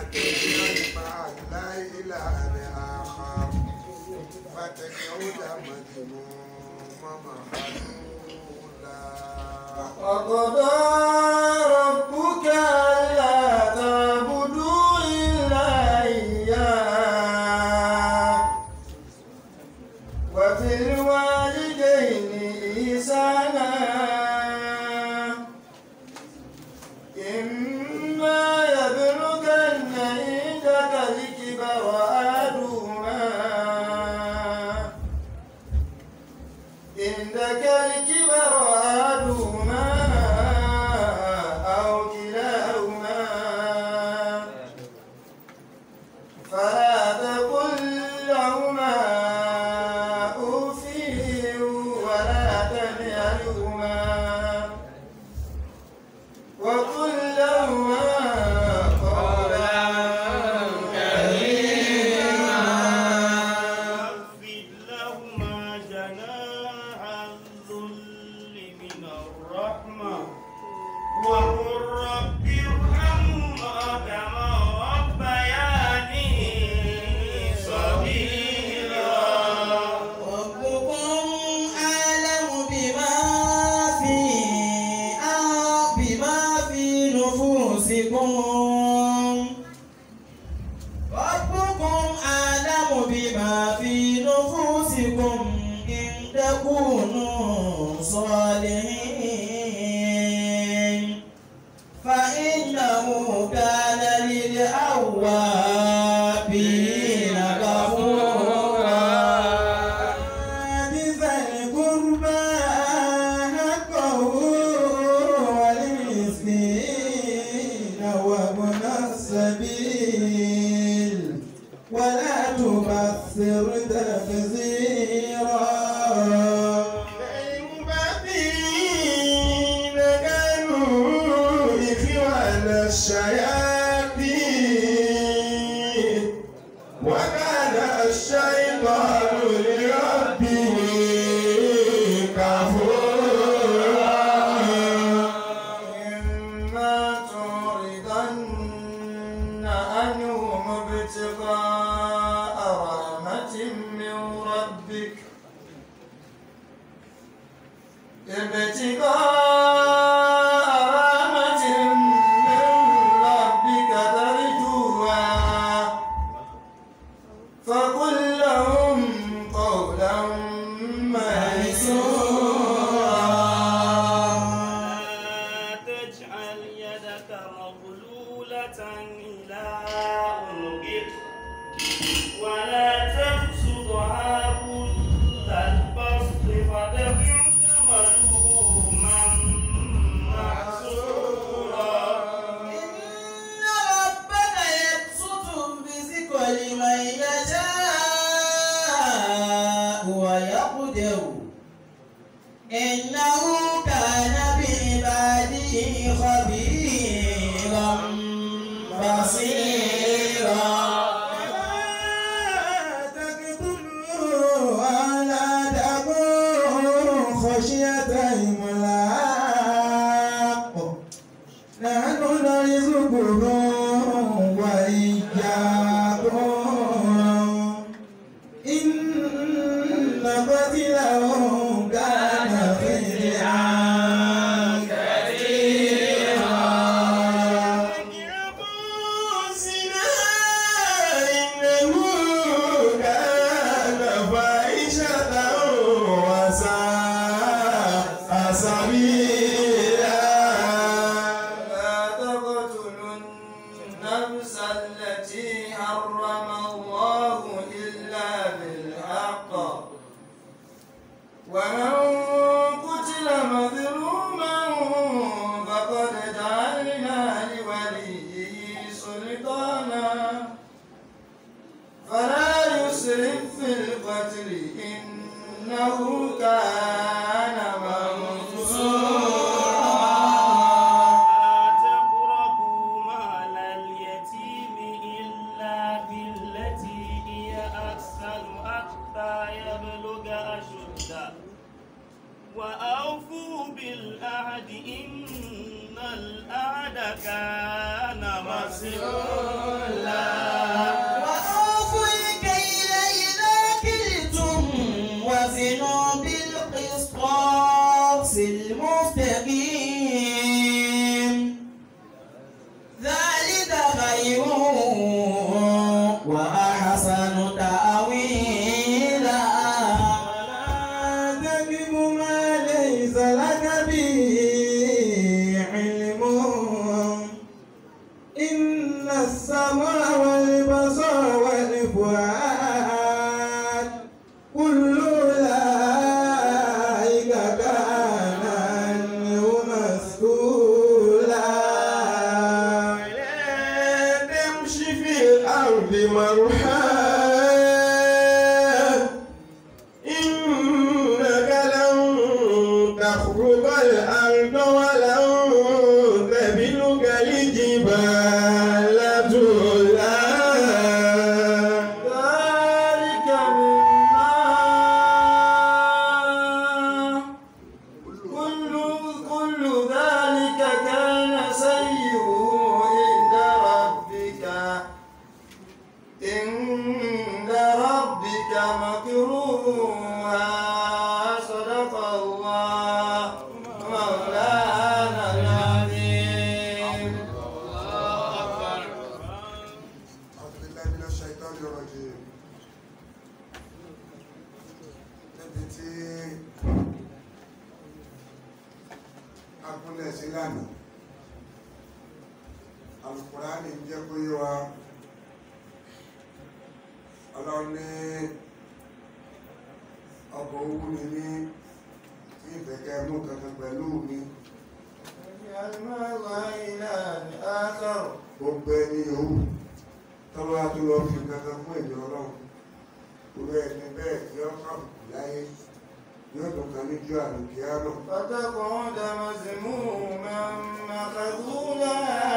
تجعل مع الله إلها آخر فتقعد مذموما مخذولا وقضى ربك ألا تعبدوا إلا إياه وفي الوالدين إحسانا إما يبلغن عندك الكبر أحدهما عندك الكبر أحدهما أو كلاهما فلا تقل لهما أف ولا تنهرهما وقل لهما قولا واخفض لهما جناح الذل من الرحمة وقل رب ارحمهما كما ربياني صغيرا ربكم أعلم بما في آه بما في نفوسكم ربكم أعلم بما في نفوسكم إن تكونوا صالحين فإنه كان للأوابين غفورا بذا القربى حقه والمسكين وابن السبيل ولا تبصر تبذيرا المبذرين كانوا إخوان الشياطين وكان الشيطان لربه كفورا إما تعرضن عنهم ابتغاء رحمة من ربك ابتغاء رحمة من ربك ترجوها فقل لهم قولا ميسورا لا تجعل يدك مغلولة إلى عنقك ولا تبسطها كل البسط فتقعد ملوما محسورا إن ربك يبسط الرزق لمن يشاء ويقدر إنه كان بعباده خبيرا بصيرا تقتلوا ولا تكونوا خشية إملاق نحن نرزقكم وإياكم إن قتلهم كان خدعا كثيرا أنفسنا إنه كان فاحشة وساء سبيلا لا تقتلوا النفس التي حرم الله إلا بالحق ومن قتل مظلوما فقد جعلنا لوليه سلطانا فلا يسرف في القتل إنه كان منصورا لا تقربوا مال اليتيم إلا بالتي هي أحسن حتى يبلغ أشده وأوفوا بالعهد إن العهد كان مسؤولا الأرض مرحا إنك لن تخرق الأرض ولن تبلغ الجبال طولا ذلك مما كل كل ذلك كان سيئه عند ربك عند ربك مكروها صدق الله مولانا العظيم أعوذ بالله من الشيطان الرجيم níbi tí agúnlẹ̀ sí lánàá Al-Qur'ani ń jẹ́ kó yé wa ọlọ́run ní ọkọ̀ ogun ni ní tí ìfẹ̀kẹ́ mú kankan pẹ̀lú mi gbogbo ẹni yòówù tọ́lá tó lọ fi kankan fún èmi ọlọ́run gbogbo ẹni bẹ́ẹ̀ tí ó kàn láyé yóò tún kan níjọ àlùkí àmọ́ فتقعد مذموما مخذولا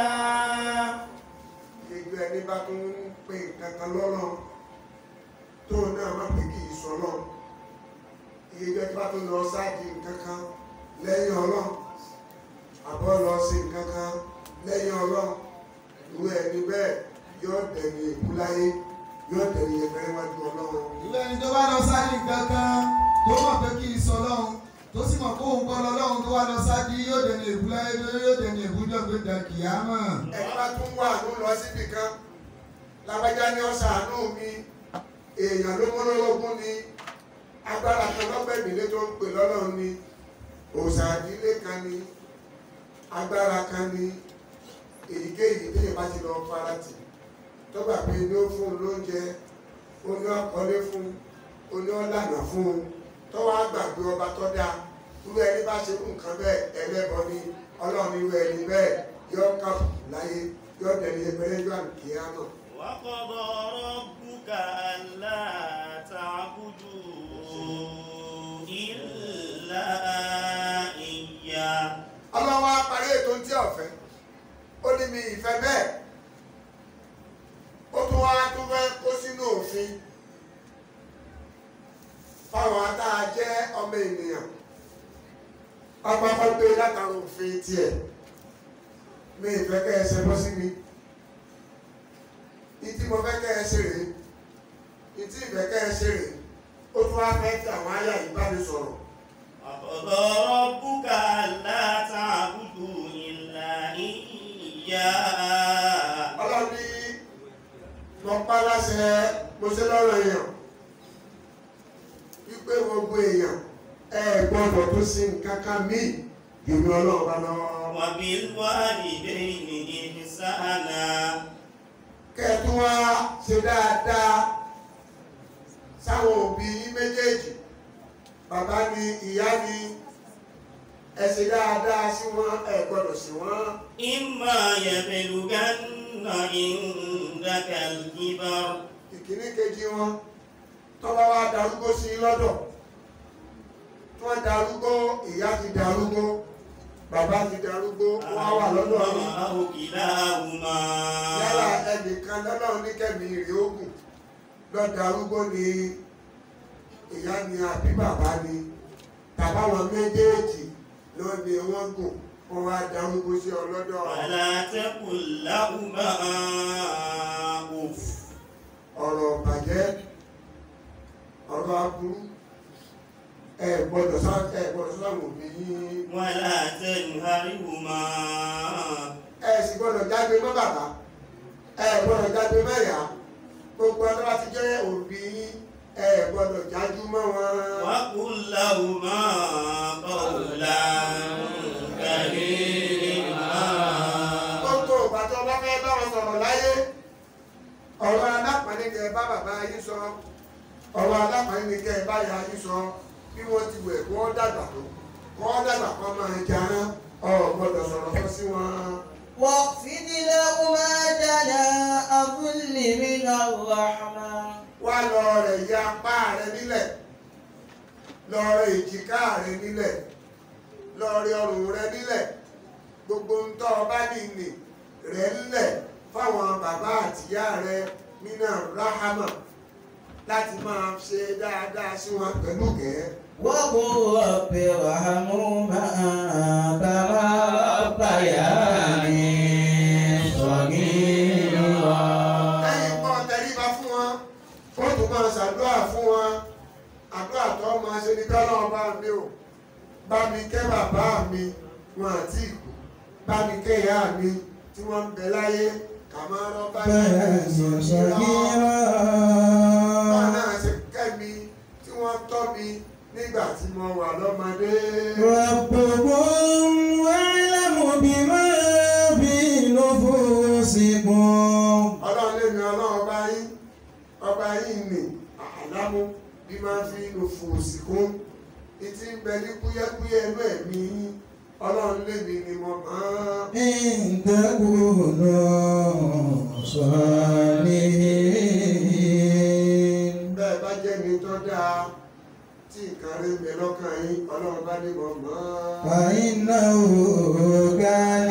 gbogbo ẹni bá tún ń pè kankan lọ́nà tó náà má pè kí ìsọ lọ iye ẹni bá tún lọ sáàdì kankan lẹ́yìn ọlọ́run àbọ̀ lọ sí kankan lẹ́yìn ọlọ́run irú ẹni bẹ́ẹ̀ yóò dẹ̀ni èkú láyé yóò dẹ̀ni ẹgbẹ̀rẹ́ wájú ọlọ́run ìlú ẹni tó bá lọ sáàdì kankan tó mọ̀ pé kí n sọ lọ́hùn tó sì mọ̀ kó òun kọ́ lọ lọ́hùn tó wá lọ sáàdì yóò dẹni èbú láyé yóò dẹni èbú jọ̀gbé dà kìámọ̀. ẹni bá tún wà ló lọ síbi kan lágbájá ní ọ̀sánú mi èèyàn ló mọ́lọ́lọ́gún ni agbára kan lọ́gbẹ̀mílé tó ń pè lọ́lọ́run ni òòṣà ìdílé kan ni agbára kan ni èyíkéyìí téèyàn bá ti lọ farati tó gbà pé ní ó fún un lóúnjẹ ó ní ọkọlé fún un ó ní ọlànà fún un tó wá gbàgbé ọba tó dáa irú ẹni bá ṣe nǹkan bẹ́ẹ̀ ẹlẹ́bọ ni ọlọ́run irú ẹni bẹ́ẹ̀ yọ kàn láyé yọ dẹni ẹgbẹ́rẹ́ yọ àlùkìyà náà. وقضى ربك ألا تعبدوا إلا إياه ọlọ́run á parí ètò tí ọ̀fẹ́ ó ní mi ìfẹ́ bẹ́ẹ̀ ó tún wá tún fẹ́ kó sínú òfin fáwọn tá a jẹ́ ọmọ ènìyàn pápákọ̀ gbé látara òfin tiẹ̀ mi ìfẹ́ kẹ́ ẹ ṣe bọ́ sí mi ìtí mo fẹ́ kẹ́ ẹ ṣe rèé ìtí ìfẹ́ kẹ́ ẹ ṣe rèé ó tún wá fẹ́ fi àwọn àyà yìí bá mi sọ̀rọ̀. وقضى ربك ألا تعبدوا إلا إياه ọlọ́ni lọ pa láṣẹ mo ṣe lọ́rọ̀ èèyàn wípé gbogbo èèyàn ẹ gbọ́dọ̀ tó sí nǹkan kan míì jùlọ ọlọ́run bá lọ. وبالوالدين إحسانا kẹ́ẹ̀tún wá ṣe dáadáa sáwọn òbí yín méjèèjì bàbá ni ìyá ni ẹ ṣe dáadáa sí wọn ẹ gbọ́dọ̀ sí wọn. إما يبلغن عندك الكبر ìkíní kejì wọn tọ́ba wa darúgbó sí i lọ́dọ̀ tí wọ́n darúgbó ìyá ti darúgbó bàbá ti darúgbó wọ́n wà lọ́dọ̀ yìí أو كلاهما yálà ẹnìkan lọ́dọ̀ ní kẹ́mi rè ogun lọ darúgbó ni ìyá ni àbí bàbá ni tàbáwọn méjèèjì ló ní wọ́n gùn wọ́n wá darúgbó sí ọ lọ́dọ̀ فلا تقل لهما أف ọ̀rọ̀ bàjẹ́ ọ̀rọ̀ aburú ẹ gbọ́dọ̀ sọ ẹ gbọ́dọ̀ sọ àwọn òbí yín ولا تنهرهما ẹ sì gbọ́dọ̀ jágbe mọ́ bàbá ẹ gbọ́dọ̀ jágbe mọ́ ìyá gbogbo ọdún bá ti jẹ́ òbí yín ẹ gbọ́dọ̀ jájú mọ́ wọn. وقل لهما قولا كريما gbogbo ìgbà tó bá fẹ́ bá wọn sọ̀rọ̀ láyé ọ̀rọ̀ alápàdé kẹ bá bàbá yín sọ ọ̀rọ̀ alápàdé kẹ bá ya yín sọ bí wọ́n ti wẹ̀ kó wọ́n dàgbà tó kó wọ́n dàgbà kó máa jẹun ọ̀ gbọ́dọ̀ sọ̀rọ̀ sọ sí wọn. واخفض لهما جناح الذل كل من الرحمن wá lọ rẹ̀ ya apá rẹ nílẹ̀ lọ rẹ̀ èjìká rẹ nílẹ̀ lọ rẹ̀ ọrùn rẹ nílẹ̀ gbogbo ń tọ́ ọ bá nìní rẹ̀ ńlẹ̀ fáwọn bàbá àtìyá rẹ nínú rahama láti máa ṣe dáadáa sí wọn pẹ̀lú gẹ̀ẹ́. وقل رب ارحمهما كما ربياني صغيرا lẹ́yìn pọ́ tẹríba fún wọn ó tún máa ṣàdúrà fún wọn àdúrà tó máa ṣe ní tọ́lọ́ bá mi ò bá mi kẹ́ bàbá mi wọn àti ìkú bá mi kẹ́ ìyá mi tí wọ́n ń bẹ láyé kàmárọ́ bá mi bá náà ṣe kẹ́ mi tí wọ́n tọ́ mi nígbà tí mo wà lọ́mọdé. ربكم أعلم بما في نفوسكم ọlọ́run lè mi ọlọ́run ọba yín ọba yín nì àlámú bí máa fi lò fòsì kún ìtì ń bẹ ní kúyẹ́kúyẹ́ inú ẹ̀mí yín ọlọ́run lè mi ni mo mọ̀ ọ́n. إن تكونوا صالحين bẹ́ẹ̀ bá jẹ́ mi tó dáa tí nǹkan rí mi lọ́kàn yín ọlọ́run bá ní mo mọ̀ ọ́n. فإنه كان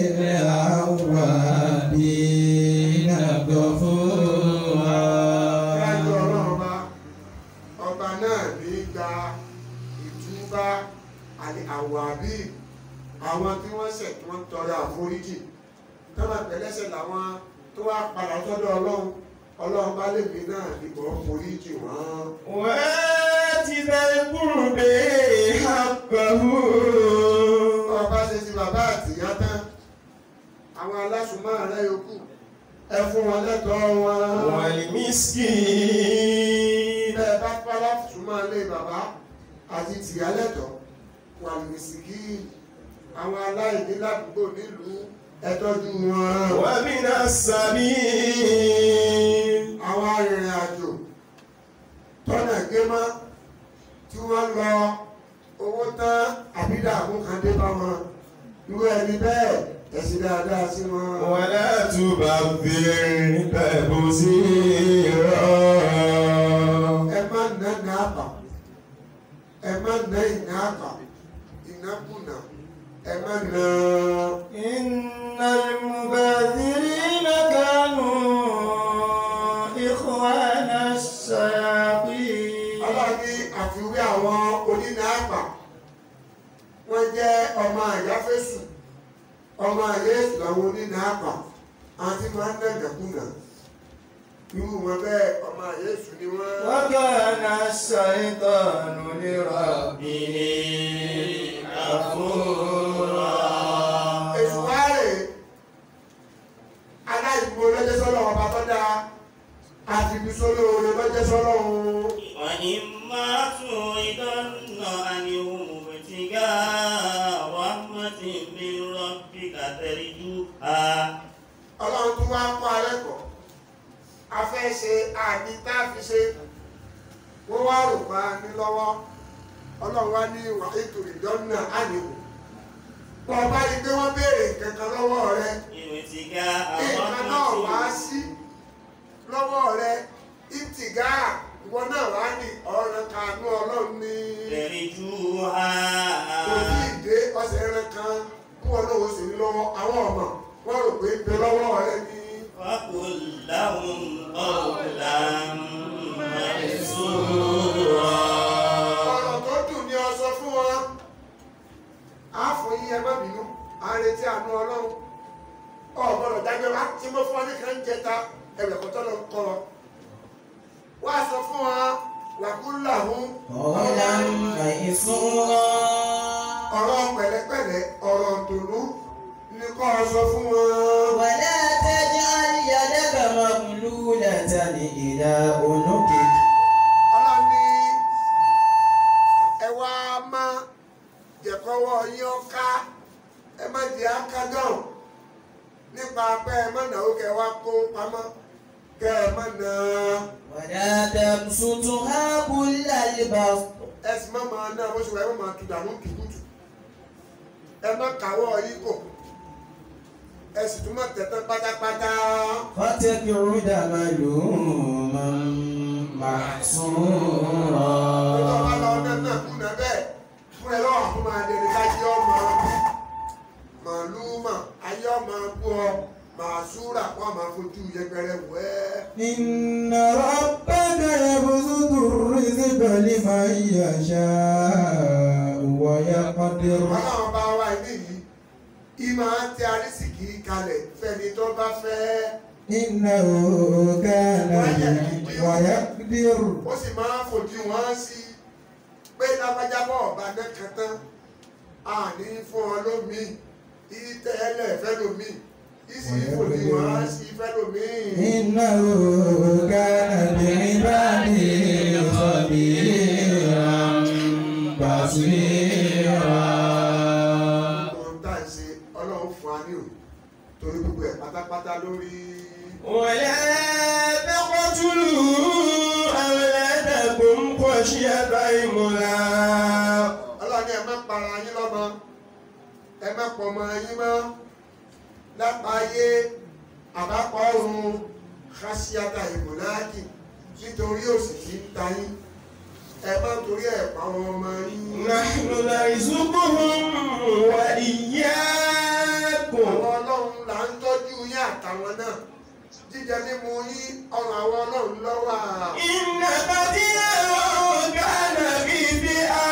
للأوابين غفورا Dájú ọlọ́run ọba ọba náà ní gba ìtúbá àti àwàbí àwọn tí wọ́n ṣẹ̀ tí wọ́n tọrọ àforíjì tọ́lá pẹ̀lẹ́sẹ̀ làwọn tó wá padà sọ́dọ̀ ọlọ́run ọlọ́run bá lèmi náà níbọ̀ foríjì wọ́n. وآت ذا القرب حقه ọba ṣe ti bàbá àtìyá tán àwọn alásùnmọ́ rẹ yòókù ẹ fún wọn lẹ́tọ̀ọ́ wọn. والمسكين bẹ́ẹ̀ bá pálá súnmọ́ ilé bàbá àti tìyá lẹ́tọ̀ọ́ wà mìsìkì àwọn aláìní ládùúgbò nílùú ẹ tọ́jú wọn. ومن السبيل àwọn arìnrìn àjò tọ́nà gé mọ́ tí wọ́n lọ owó tán àbídàmú kan dé bá wọn irú ẹni bẹ́ẹ̀ ẹ̀sìn dáadáa sí wọn. ولا تبذر تبذيرا ẹ má ná ní àpà ẹ má ná ìná àpà ìnákùnà ẹ má ná. إن المبذرين كانوا إخوان الشياطين ọlọ́run ní àfiwé àwọn onínà àpà wọ́n jẹ́ ọmọ àyáfẹ́sù ọmọ àyẹ́sù làwọn onínà àpà àti máa ń nàgàkúnà irú wọn bẹ́ẹ̀ ọmọ àyẹ́sù ni wọ́n. وكان الشيطان لربه كفورا èṣù wáyé aláìgbò lọ́jọ́ sọ́lọ́ ọba tó dáa àti ibi sóló oore lọ́jọ́ sọ́lọ́ òun. وإما تعرضن عنهم ابتغاء رحمة من ربك ترجوها ọlọ́run tún wá kọ́ alẹ́kọ̀ọ́ a fẹ́ ṣe àní tá a fi ṣe wọ́n wá rò pa ní lọ́wọ́ ọlọ́run wá ní ìwà ètò ìdánná àníwò bọ́ ọba rí pé wọ́n béèrè nǹkan kan lọ́wọ́ rẹ ابتغاء nǹkan náà wá رحمة sí lọ́wọ́ rẹ ìtìgá ìwọ náà wá ní ọ̀ràn kanú ọlọ́run ní ترجوها kò tí ì dé ọ̀sẹ̀ rẹ kan kí wọn náà ó sì ní lọ́wọ́ àwọn ọmọ wọ́n rò pé ń bẹ lọ́wọ́ rẹ ní. فقل لهم قولا ميسورا ọ̀rọ̀ tó dùn ní ọsọ fún wọn á fún yí ẹ má bínú à ń retí àánú ọlọ́run ọ̀gbọ́dọ̀ dájọ́ wá tí mo fún ọ ní kan jẹta ẹ̀rẹ̀ kọ́tọ́ lọ kọ́ ọ wá sọ fún wọn wàkúlà hún قولا ميسورا ọ̀rọ̀ pẹ̀lẹ́pẹ̀lẹ́ ọ̀rọ̀ dùnú ní kọ́ ọ sọ fún wọn. ولا تجعل يدك مغلولة إلى عنقك ọlọ́run ní ẹ wá má jẹ̀kọ́wọ́ yín ọ́ká ẹ má jẹ́ ákádọ́n nípa pé ẹ má náwó kẹ wá kó pamọ́ kẹ ẹ má nà ولا تبسطها كل البسط ẹ sì má máa ná bó ṣe wà ẹ má máa tu dànù tùkùtù ẹ má kàwọ́ yín kò ẹ sì tún má tẹ̀tán pátápátá فترى تقعد ملوما محصورا Ìjọba lọ nẹ́nà kúnà bẹ́ẹ̀ fún ẹ lọ́wọ́ fún máa dẹni kájí ọmọ màlúùmà ayé ọmọ bú ọ màá súrà kó máa fojú yẹpẹrẹ wẹ́. إن ربك يبسط الرزق لمن يشاء ويقدر Ọlọ́run bá wá ilé yìí, ìmọ̀ á tẹ arísìkì kalẹ̀ fẹ́ni tó bá fẹ́. إنه كان بي ويقدر Ó sì máa ń fojú wọn sí pé lábájábọ̀ ọ̀bá nẹ́kan tán, àní fún ọ lómi, ìtẹ́lẹ̀ fẹ́ lómi, ìsì fojú wọn sí fẹ́ lómi. إنه كان بعباده خبيرا بصيرا ohun tá à ń ṣe ọlọ́run fún wa ní o torí gbogbo ẹ̀ pátápátá lórí ولا تقتلوا أولادكم خشية إملاق ọlọ́run ní ẹ má para yín lọ́mọ ẹ má pọ̀ ọmọ yín mọ́ lápáyé àbápọ̀ ọ̀run kásíátà ìmùnáàkì nítorí òsì tí ń ta yín ẹ má torí ẹ̀ pa àwọn ọmọ yín. نحن نرزقهم وإياكم àwọn ọlọ́run là ń tọ́jú yín àtàwọn náà jíjẹ mímu yín ọrùn àwọn ọlọ́run lọ́wọ́ à. إن قتلهم كان خطئا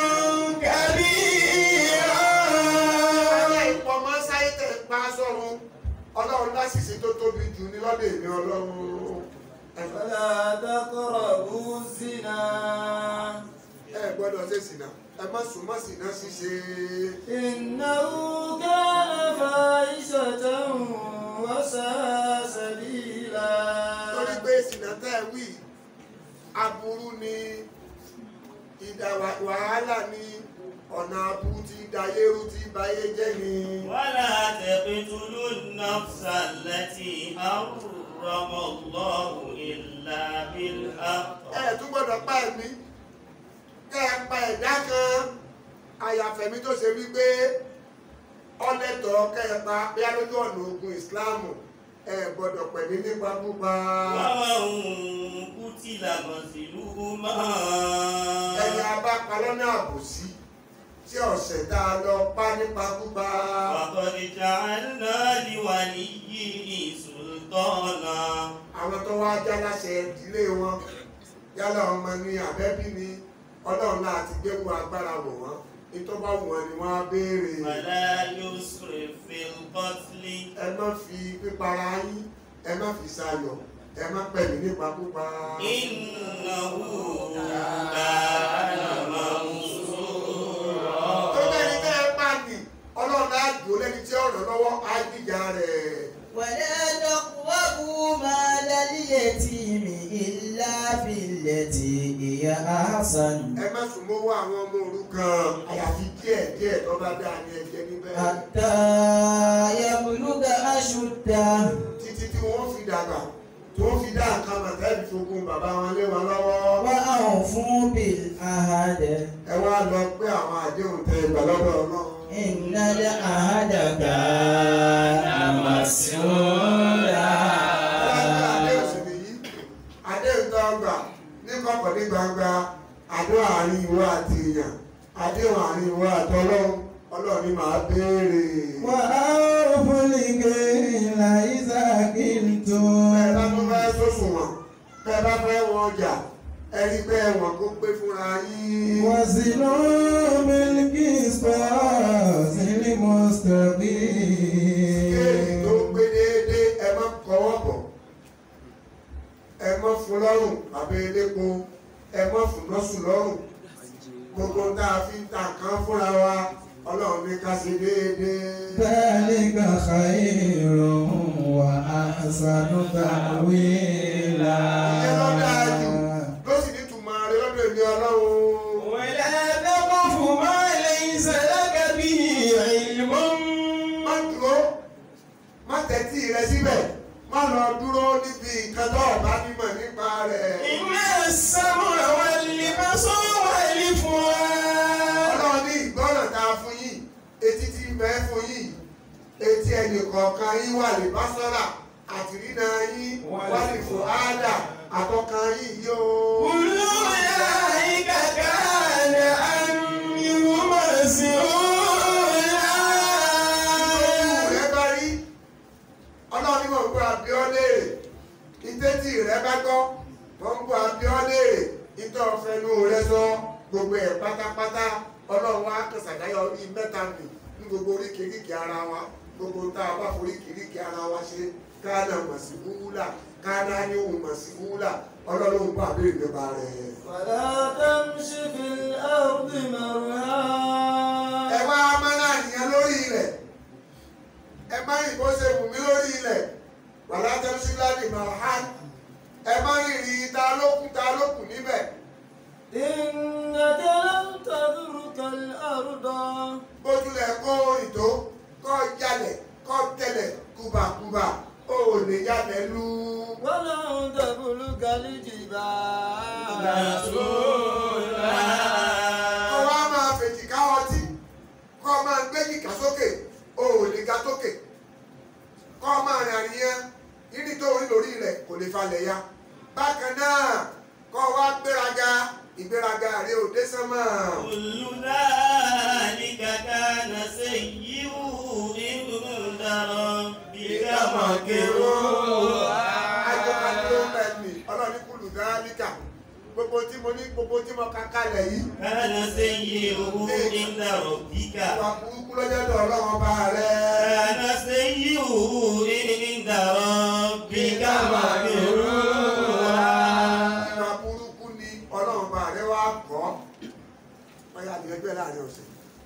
كبيرا Ọlá ìpọ̀ máa ń sáyé tẹ̀ ń pa sọ́run. Ọlọ́run láṣìṣe tó tóbi jù ní lọ́dọ̀ èmi ọlọ́run. فلا تقربوا الزنا Ẹ gbọ́dọ̀ ṣe sìnà. Ẹ má sùn mọ́ sìnà ṣíṣe. إنه كان فاحشة وساء سبيلا Torí pé sìnà tẹ́ ẹ wí, aburú ni, ìdà wà- wàhálà ni, ọ̀nà aburú ti dayérú ti bayé jẹ́ ni. ولا تقتلوا النفس التي حرم الله إلا بالحق Ẹ tún gbọ́dọ̀ pa ẹ̀mí. Kẹ́ ẹ pa ẹ̀dá kan. Àyàfẹ̀mí tó ṣe wípé ọlẹ́tọ̀ kẹ́ẹ̀pa bí a lójú ọ̀nà ogun ìsìláàmù ẹ gbọ́dọ̀ pẹ̀lú nípa púpa ومن قتل مظلوما ẹni abápa lọ́nà àbòsí tí ọ̀sẹ̀ tá a lọ pa nípa púpa فقد جعلنا لوليه سلطانا àwọn tó wá já láṣẹ ìdílé wọn yálà ọmọ ni àbẹ́bí ni ọlọ́run náà ti gbé wọn agbára wọ̀ wọ́n nítorí bá wù wọ́n ni wọ́n á béèrè فلا يسرف في القتل ẹ má fi pípara yín ẹ má fi sayọ̀ ẹ má pẹ̀lú nípa púpa. إنه كان منصورا tó bẹ́ẹ̀ ni tẹ́ ẹ bá nì ọlọ́run á dùn lẹ́ni tí ọ̀rọ̀ lọ́wọ́ á dìjà rẹ̀. ولا تقربوا مال اليتيم إلا بالتي هي أحسن ẹ má sùn mọ́wọ́ àwọn ọmọ òrukàn àyàfi díẹ̀ díẹ̀ tó bá dáa ní ẹ̀jẹ̀ níbẹ̀. حتى يبلغ أشده títí tí wọ́n fi dàgbà tí wọ́n fi dá nǹkan màtẹ́ẹ̀lì fogun bàbá wọn lé wọn lọ́wọ́. وأوفوا بالعهد ẹ wá lọ pé àwọn àdéhùn tẹ ìgbà lọ́dọ̀ ọlọ́run. إن العهد كان مسؤولا àdéhùn sì nìyí àdéhùn tó gbà ní kọ̀kọ̀ ní gbangba àdéhùn àárín ìwọ àti èèyàn àdéhùn àárín ìwọ àti ọlọ́run ọlọ́run ni màá béèrè. وأوفوا الكيل إذا كلتم bẹ́ẹ̀ bá tó fẹ́ sọ́sùn wọn bẹ́ẹ̀ bá fẹ́ wọn ọjà ẹni pé ẹ̀wọ̀n kó pé fúnra yín. وزنوا بالقسطاس kéèlì tó المستقيم gbé déédéé ẹ má kọwọ́ bọ̀ ẹ má fún lọ́rùn àbí elépo ẹ má fún lọ́sùn lọ́rùn gbogbo tá a fi ń ta nǹkan fúnra wa ọlọ́run ní ká ṣe déédéé. ذلك خير وأحسن تأويلا ìyẹn ló dáa jù ló sì ní tùmọ̀ rẹ lọ́dọ̀ èmi ọlọ́run. ولا تقف ما ليس لك به علم má dúró má tẹ́tí rẹ síbẹ̀ má lọ dúró níbi nǹkan tó o bá nímọ̀ nípa rẹ̀. إن السمع والبصر والفؤاد ọlọ́run ní ìgbọ́ràn tá a fún yín etí tí ń bẹ fún yín etí ẹnì kọ̀ọ̀kan yín wà lè bá sọ́ra àtìrínà yín wálé fún áádà àtọkàn yín yóò. كل أولئك كان عنه مسؤولا rẹ bá rí ọlọ́run ní mò ń gbọ́ abiọ́ léèrè ìtẹ́tì rẹ bá gbọ́ mò ń gbọ́ abiọ́ léèrè ìtọ́ fẹnu rẹ sọ gbogbo ẹ̀ pátápátá ọlọ́run wa kẹsàdáyọ bíi mẹ́ta nì ní gbogbo oríkèéríkèé ara wa gbogbo tá a bá foríkèéríkèé ara wa ṣe káàdà mọ̀ sí wúlà káàdà ní òun mọ̀ sí wúlà ọlọ́run bá abéèrè nípa rẹ̀. ولا تمش في الأرض ẹ مرها wá mọ́nà nìyẹn lórí ilẹ̀ ẹ má rìn bó ṣe wù mí lórí ilẹ̀ wàlá tẹ́lifíṣí láti máa há ẹ má rìn rí ta lókun ta lókun níbẹ̀ إنك لن تذرك الأرض bójúlẹ̀ kó ìtó kọ́ jalẹ̀ kọ́ tẹ̀lẹ̀ kúbàkúbà ó lè jalẹ̀ lú. ولن تبلغ الجبال kọ́ wá máa fèjì ká ọtí kọ́ máa gbé jìkà sókè ó lè ga sókè kọ́ máa rìn àríyàn yìí tó orí lórí rẹ̀ kò lè falẹ̀ ya bákan náà kọ́ wá gbéraga ìgbéraga rẹ̀ ò dé sánmà. كل ذلك كان سيئه عند ربك مكروها ajọ́kadúró mẹ́mí ọlọ́ọ̀ni kùlù dáálíkà gbogbo tí mo ní gbogbo tí mo ka kalẹ̀ yìí كان سيئه عند ربك ìwà burúkú lọ́jọ́ dọ̀ ọlọ́run ọba rẹ̀. كان سيئه عند ربك مكروها ìwà burúkú ni ọlọ́run ọba rẹ̀ wá kọ́ ọyá àdìrẹ́ gbẹ́ láàrin ọ̀sẹ̀.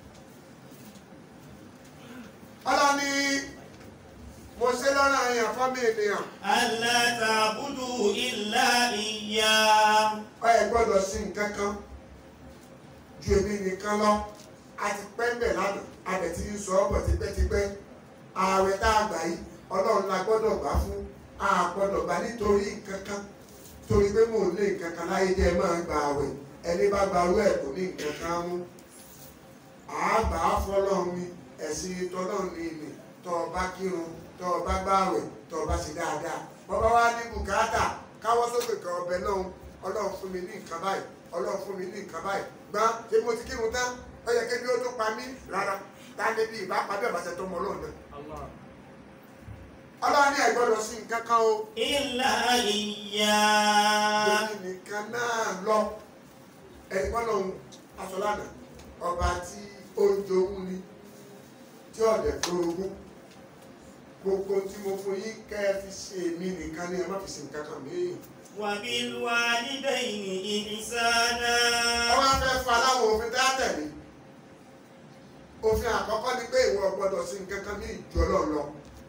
ọlọ́ni mo ṣe lọ́rọ̀ àyàn fọ́mì ènìyàn ألا تعبدوا إلا إياه ọ ẹ gbọ́dọ̀ sí nǹkan kan ju èmi nìkan lọ a ti pẹ́ ń bẹ̀ lánàá a bẹ̀ ti ń sọ ọ́ bọ̀ tipẹ́tipẹ́ ààwẹ̀ tá a gbà yìí ọlọ́run la gbọ́dọ̀ gbà fún a gbọ́dọ̀ gbà nítorí nǹkan kan torí pé mò ń lé nǹkan kan láyé jẹ́ máa ń gba ààwẹ̀ ẹni bá gba arú ẹ̀ kò ní nǹkan kan mú àgbà fọlọ́run ni ẹ̀sìn tọ́lọ́run ni ìlè tọ́ ọ bá kírun tọ́ ọ bá gbààwẹ̀ tọ́ ọ bá ṣe dáadáa bọ́bá wá ní bùkátà káwọ́ sókè kan ọbẹ̀ náà ọlọ́run fún mi ní nǹkan báyìí ọlọ́run fún mi ní nǹkan báyìí gbọ́n ṣé mo ti kírun tán ó yẹ kébi ó tó pa mí rárá táde bí ìbá pa bí ọ̀bàṣẹ tó mọ ọlọ́run náà. ọlọ́run ní ẹ̀gbọ́dọ̀ sí nǹkan kan o إلا إياه lórí nìkan náà lọ ẹ̀gbọ́n lòun aṣọ́lánà ọba tí ó ń jowú ni tí ọ̀dẹ̀ gbórogún gbogbo tí mo fún yín kẹ́ ẹ fi ṣe èmi nìkan ni ẹ má fi ṣe nǹkan kan mí. وبالوالدين إحسانا ọwọ́ fẹ́ fa láwọn òfin tá a tẹ̀lé òfin àkọ́kọ́ ni pé ìwọ gbọ́dọ̀ sí nǹkan kan ní ìjọ lọ́lọ́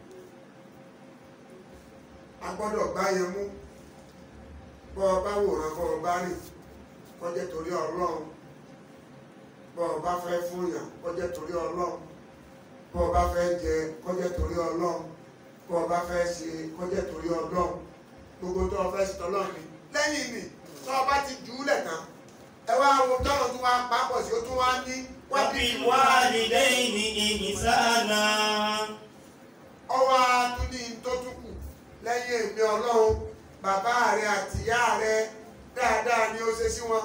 a gbọ́dọ̀ gbá yẹn mú bọ́ ọ bá wòran bọ́ ọ bá rìn kọjá torí ọlọ́run bọ́ ọ bá fẹ́ fúnyàn kọjá torí ọlọ́run bọ́ ọ bá fẹ́ jẹ kọjá torí ọlọ́run bọ́ ọ bá fẹ́ ṣe kọjá torí ọlọ́run gbogbo tó o fẹ́ ṣe tọ́lọ́run ni lẹ́yìn ni tó o bá ti jù ú lẹ̀ tán ẹ wá wo tọ́lọ̀ tún wá pápọ̀ sí ó tún wá ní وبالوالدين إحسانا ọwọ́ tún ní tó tún kù lẹ́yìn èmi ọlọ́run bàbá rẹ àti ìyá rẹ dáadáa ni ó ṣe sí wọn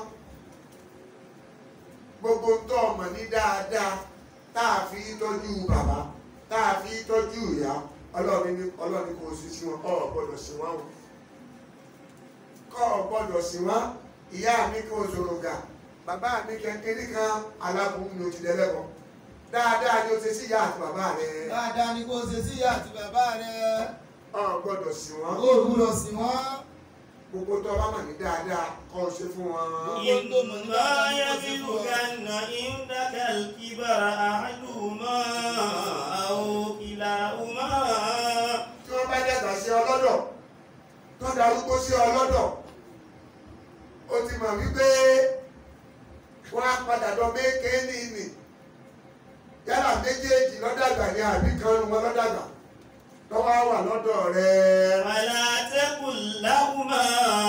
gbogbo ń tọ́ ọmọ ní dáadáa tá a fi tọ́jú bàbá tá a fi tọ́jú ìyá ọlọ́run ní ọlọ́run ní kò sí sí wọn ọ̀ gbọ́dọ̀ sí wọn o kọ́ ọ gbọ́dọ̀ sí wọn ìyá mi kò sọ̀rọ̀ gà bàbá mi kékeré kan aláboyún ni o ti dẹ́lẹ́bọ̀ dáadáa ni o ṣe sí ìyá àti bàbá rẹ dáadáa ni kò ṣe sí ìyá àti bàbá rẹ ọ gbọ́dọ̀ sí wọn ó gbúdọ̀ sí wọn gbogbo tó bá mà ní dáadáa kọ́ ọ ṣe fún wọn. إما يبلغن عندك الكبر أحدهما أو كلاهما tí wọ́n bá dàgbà sí ọlọ́dọ̀ tó darúgbó sí ọlọ́dọ̀ ó ti mọ̀ wípé wọ́n á padà lọ méèké ní ìní yálà méjèèjì lọ́dàgbà ní àbí kan nu wọn lọ́dàgbà lọ́wọ́ wà lọ́dọ̀ rẹ̀ فلا تقل لهما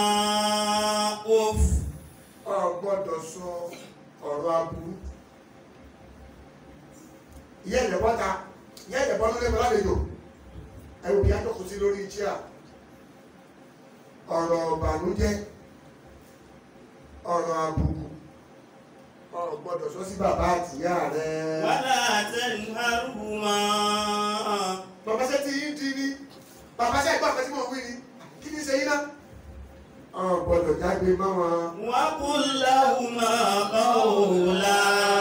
أف ọ gbọ́dọ̀ sọ ọ̀rọ̀ aburú ìyá ẹ̀dẹ̀ bọ́ta ìyá ẹ̀dẹ̀ bọ́ lórí ẹ̀mọ́ lálejò ẹ wò bí atọ́kùn sí lórí chair ọ̀rọ̀ ọ̀bànújẹ́ ọ̀rọ̀ àbùkù ọ̀rọ̀ gbọ́dọ̀ sọ sí bàbá àtìyá rẹ̀. ولا تنهرهما bàbá ṣe ti yín di ni bàbá ṣe gbọ́ àpẹtí mọ̀ wí ni kí ni ṣe yín náà. ọ̀rọ̀ gbọ́dọ̀ jágbe mọ́ wọn. وقل لهما قولا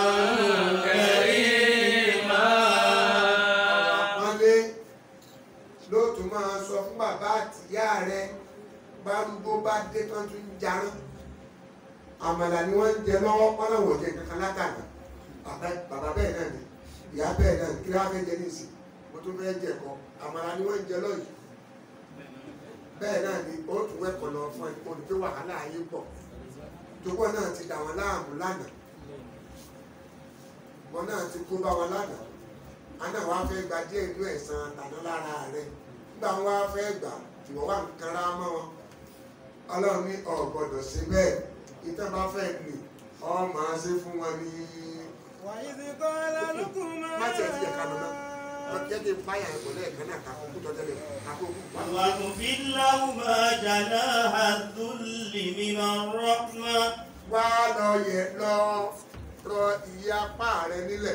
كريما wọ́n lé lóòtú máa sọ fún bàbá àtìyá rẹ̀ bárúgbó bá dé tán tún jarán àmàlà ni wọ́n ń jẹ lọ́wọ́ pọ́nlọ́wọ́ jẹ kankan látàná bàbá bàbá bẹ́ẹ̀ náà ni ìyá bẹ́ẹ̀ náà ni kí wọ́n á fẹ́ jẹ ní ìsìn mo tún fẹ́ jẹ kọ́ àmàlà ni wọ́n ń jẹ lọ́yìí bẹ́ẹ̀ náà ni ó tún wẹ́kọ̀ lọ fún ẹ kó ní pé wàhálà ayé pọ̀ tókọ́ náà ti dà wọ́n láàmú lánàá wọn náà ti kó bá wọn lánàá àná wàá fẹ́ gba díẹ̀ inú ẹ̀san tàná lára rẹ̀ nígbà wọn wàá fẹ́ gbà ìwọ wà ń kanra mọ́ wọn ọlọ́run ní ọ̀ gbọ́dọ̀ ṣe bẹ́ẹ̀ ìtàn bá fẹ́ lè ọ máa ṣe fún wọn ní. وإذ قال لقمان má tiẹ̀ ti yẹ ká lọ náà wọ́n jẹ́ kí n báyà ẹ̀kọ́ lẹ́ẹ̀kan náà kakó kú tọ́tẹ́lẹ̀ kakó kú pa. واخفض لهما جناح الذل من الرحمة wá lọ yẹ lọ rọ ìyá apá rẹ nílẹ̀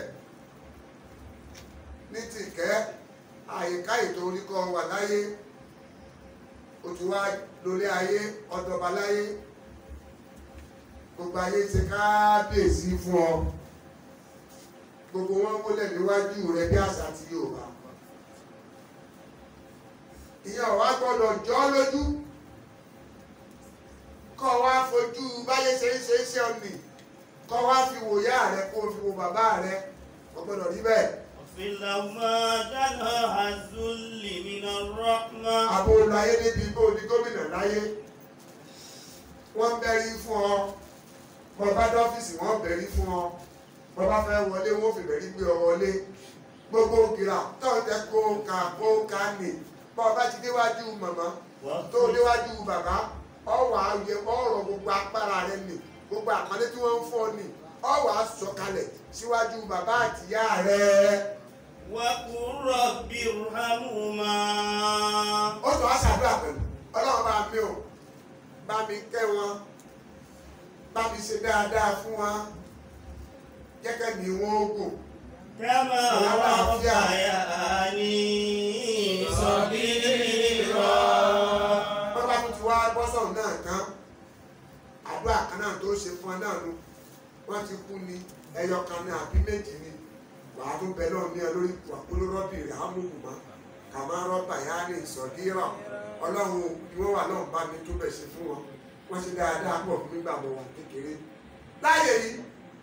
ní tìkẹ́ àyíká ètò oríkọ wà láyé o ti wá lórí ayé ọdọba láyé gbogbo ayé ti kábíyèsí fún ọ gbogbo wọn múlẹ̀ níwájú rẹ bí àṣà ti Yorùbá ìyẹn ọ̀wá gbọ́dọ̀ jọ́ lójú kọ́ wá fojú báyé ṣe ń ṣe é ṣe ọ̀nì kọ́ wá fi wò yá rẹ kó o fi wò bàbá rẹ kò gbọ́dọ̀ rí bẹ́ẹ̀. واخفض لهما جناح الذل من الرحمة àbò láyé níbi bó di gómìnà láyé wọ́n bẹ̀rí fún ọ bọ́bá dọ́fíìsì wọ́n bẹ̀rí fún ọ bọ́bá fẹ́ wọlé wọ́n fi bẹ̀rí gbé ọ wọlé gbogbo gìrà tó ń tẹ kó ka kó ka nì bọ́ọ̀bá ti déwájú màmá tó déwájú bàbá ọwọ́ ayé ọ̀rọ̀ gbogbo agbára rẹ nì gbogbo àpọ́nlé tí wọ́n ń fọ́ nì ọwọ́ àsọkalẹ̀ síwájú bàbá àtìyá rẹ. وقل رب ارحمهما ó tún á ṣàdúrà pẹ̀lú ọlọ́run bá mi ò bá mi kẹ́ wọn bá mi ṣe dáadáa fún wọn jẹ́kẹ́ mi wọ́n gùn كما ربياني صغيرا wọ́n bá tún ti wá bọ́sọ̀rọ̀ náà tán àdúrà kan náà tó ṣe fún ọ náà nu wọ́n ti kú ni ẹyọ kan ní àbí méjì ni wàá tún bẹ náà ní ẹ lórí wàkúrú rọ́bì rẹ̀ ámúhùmá kàmá rọ́bà yá ní ìsọ̀dírọ̀ ọlọ́run bí wọ́n wà náà bá mi tún bẹ̀ ṣe fún wọn wọ́n ṣe dáadáa pọ̀ fún nígbà mo wà kékeré láyé yìí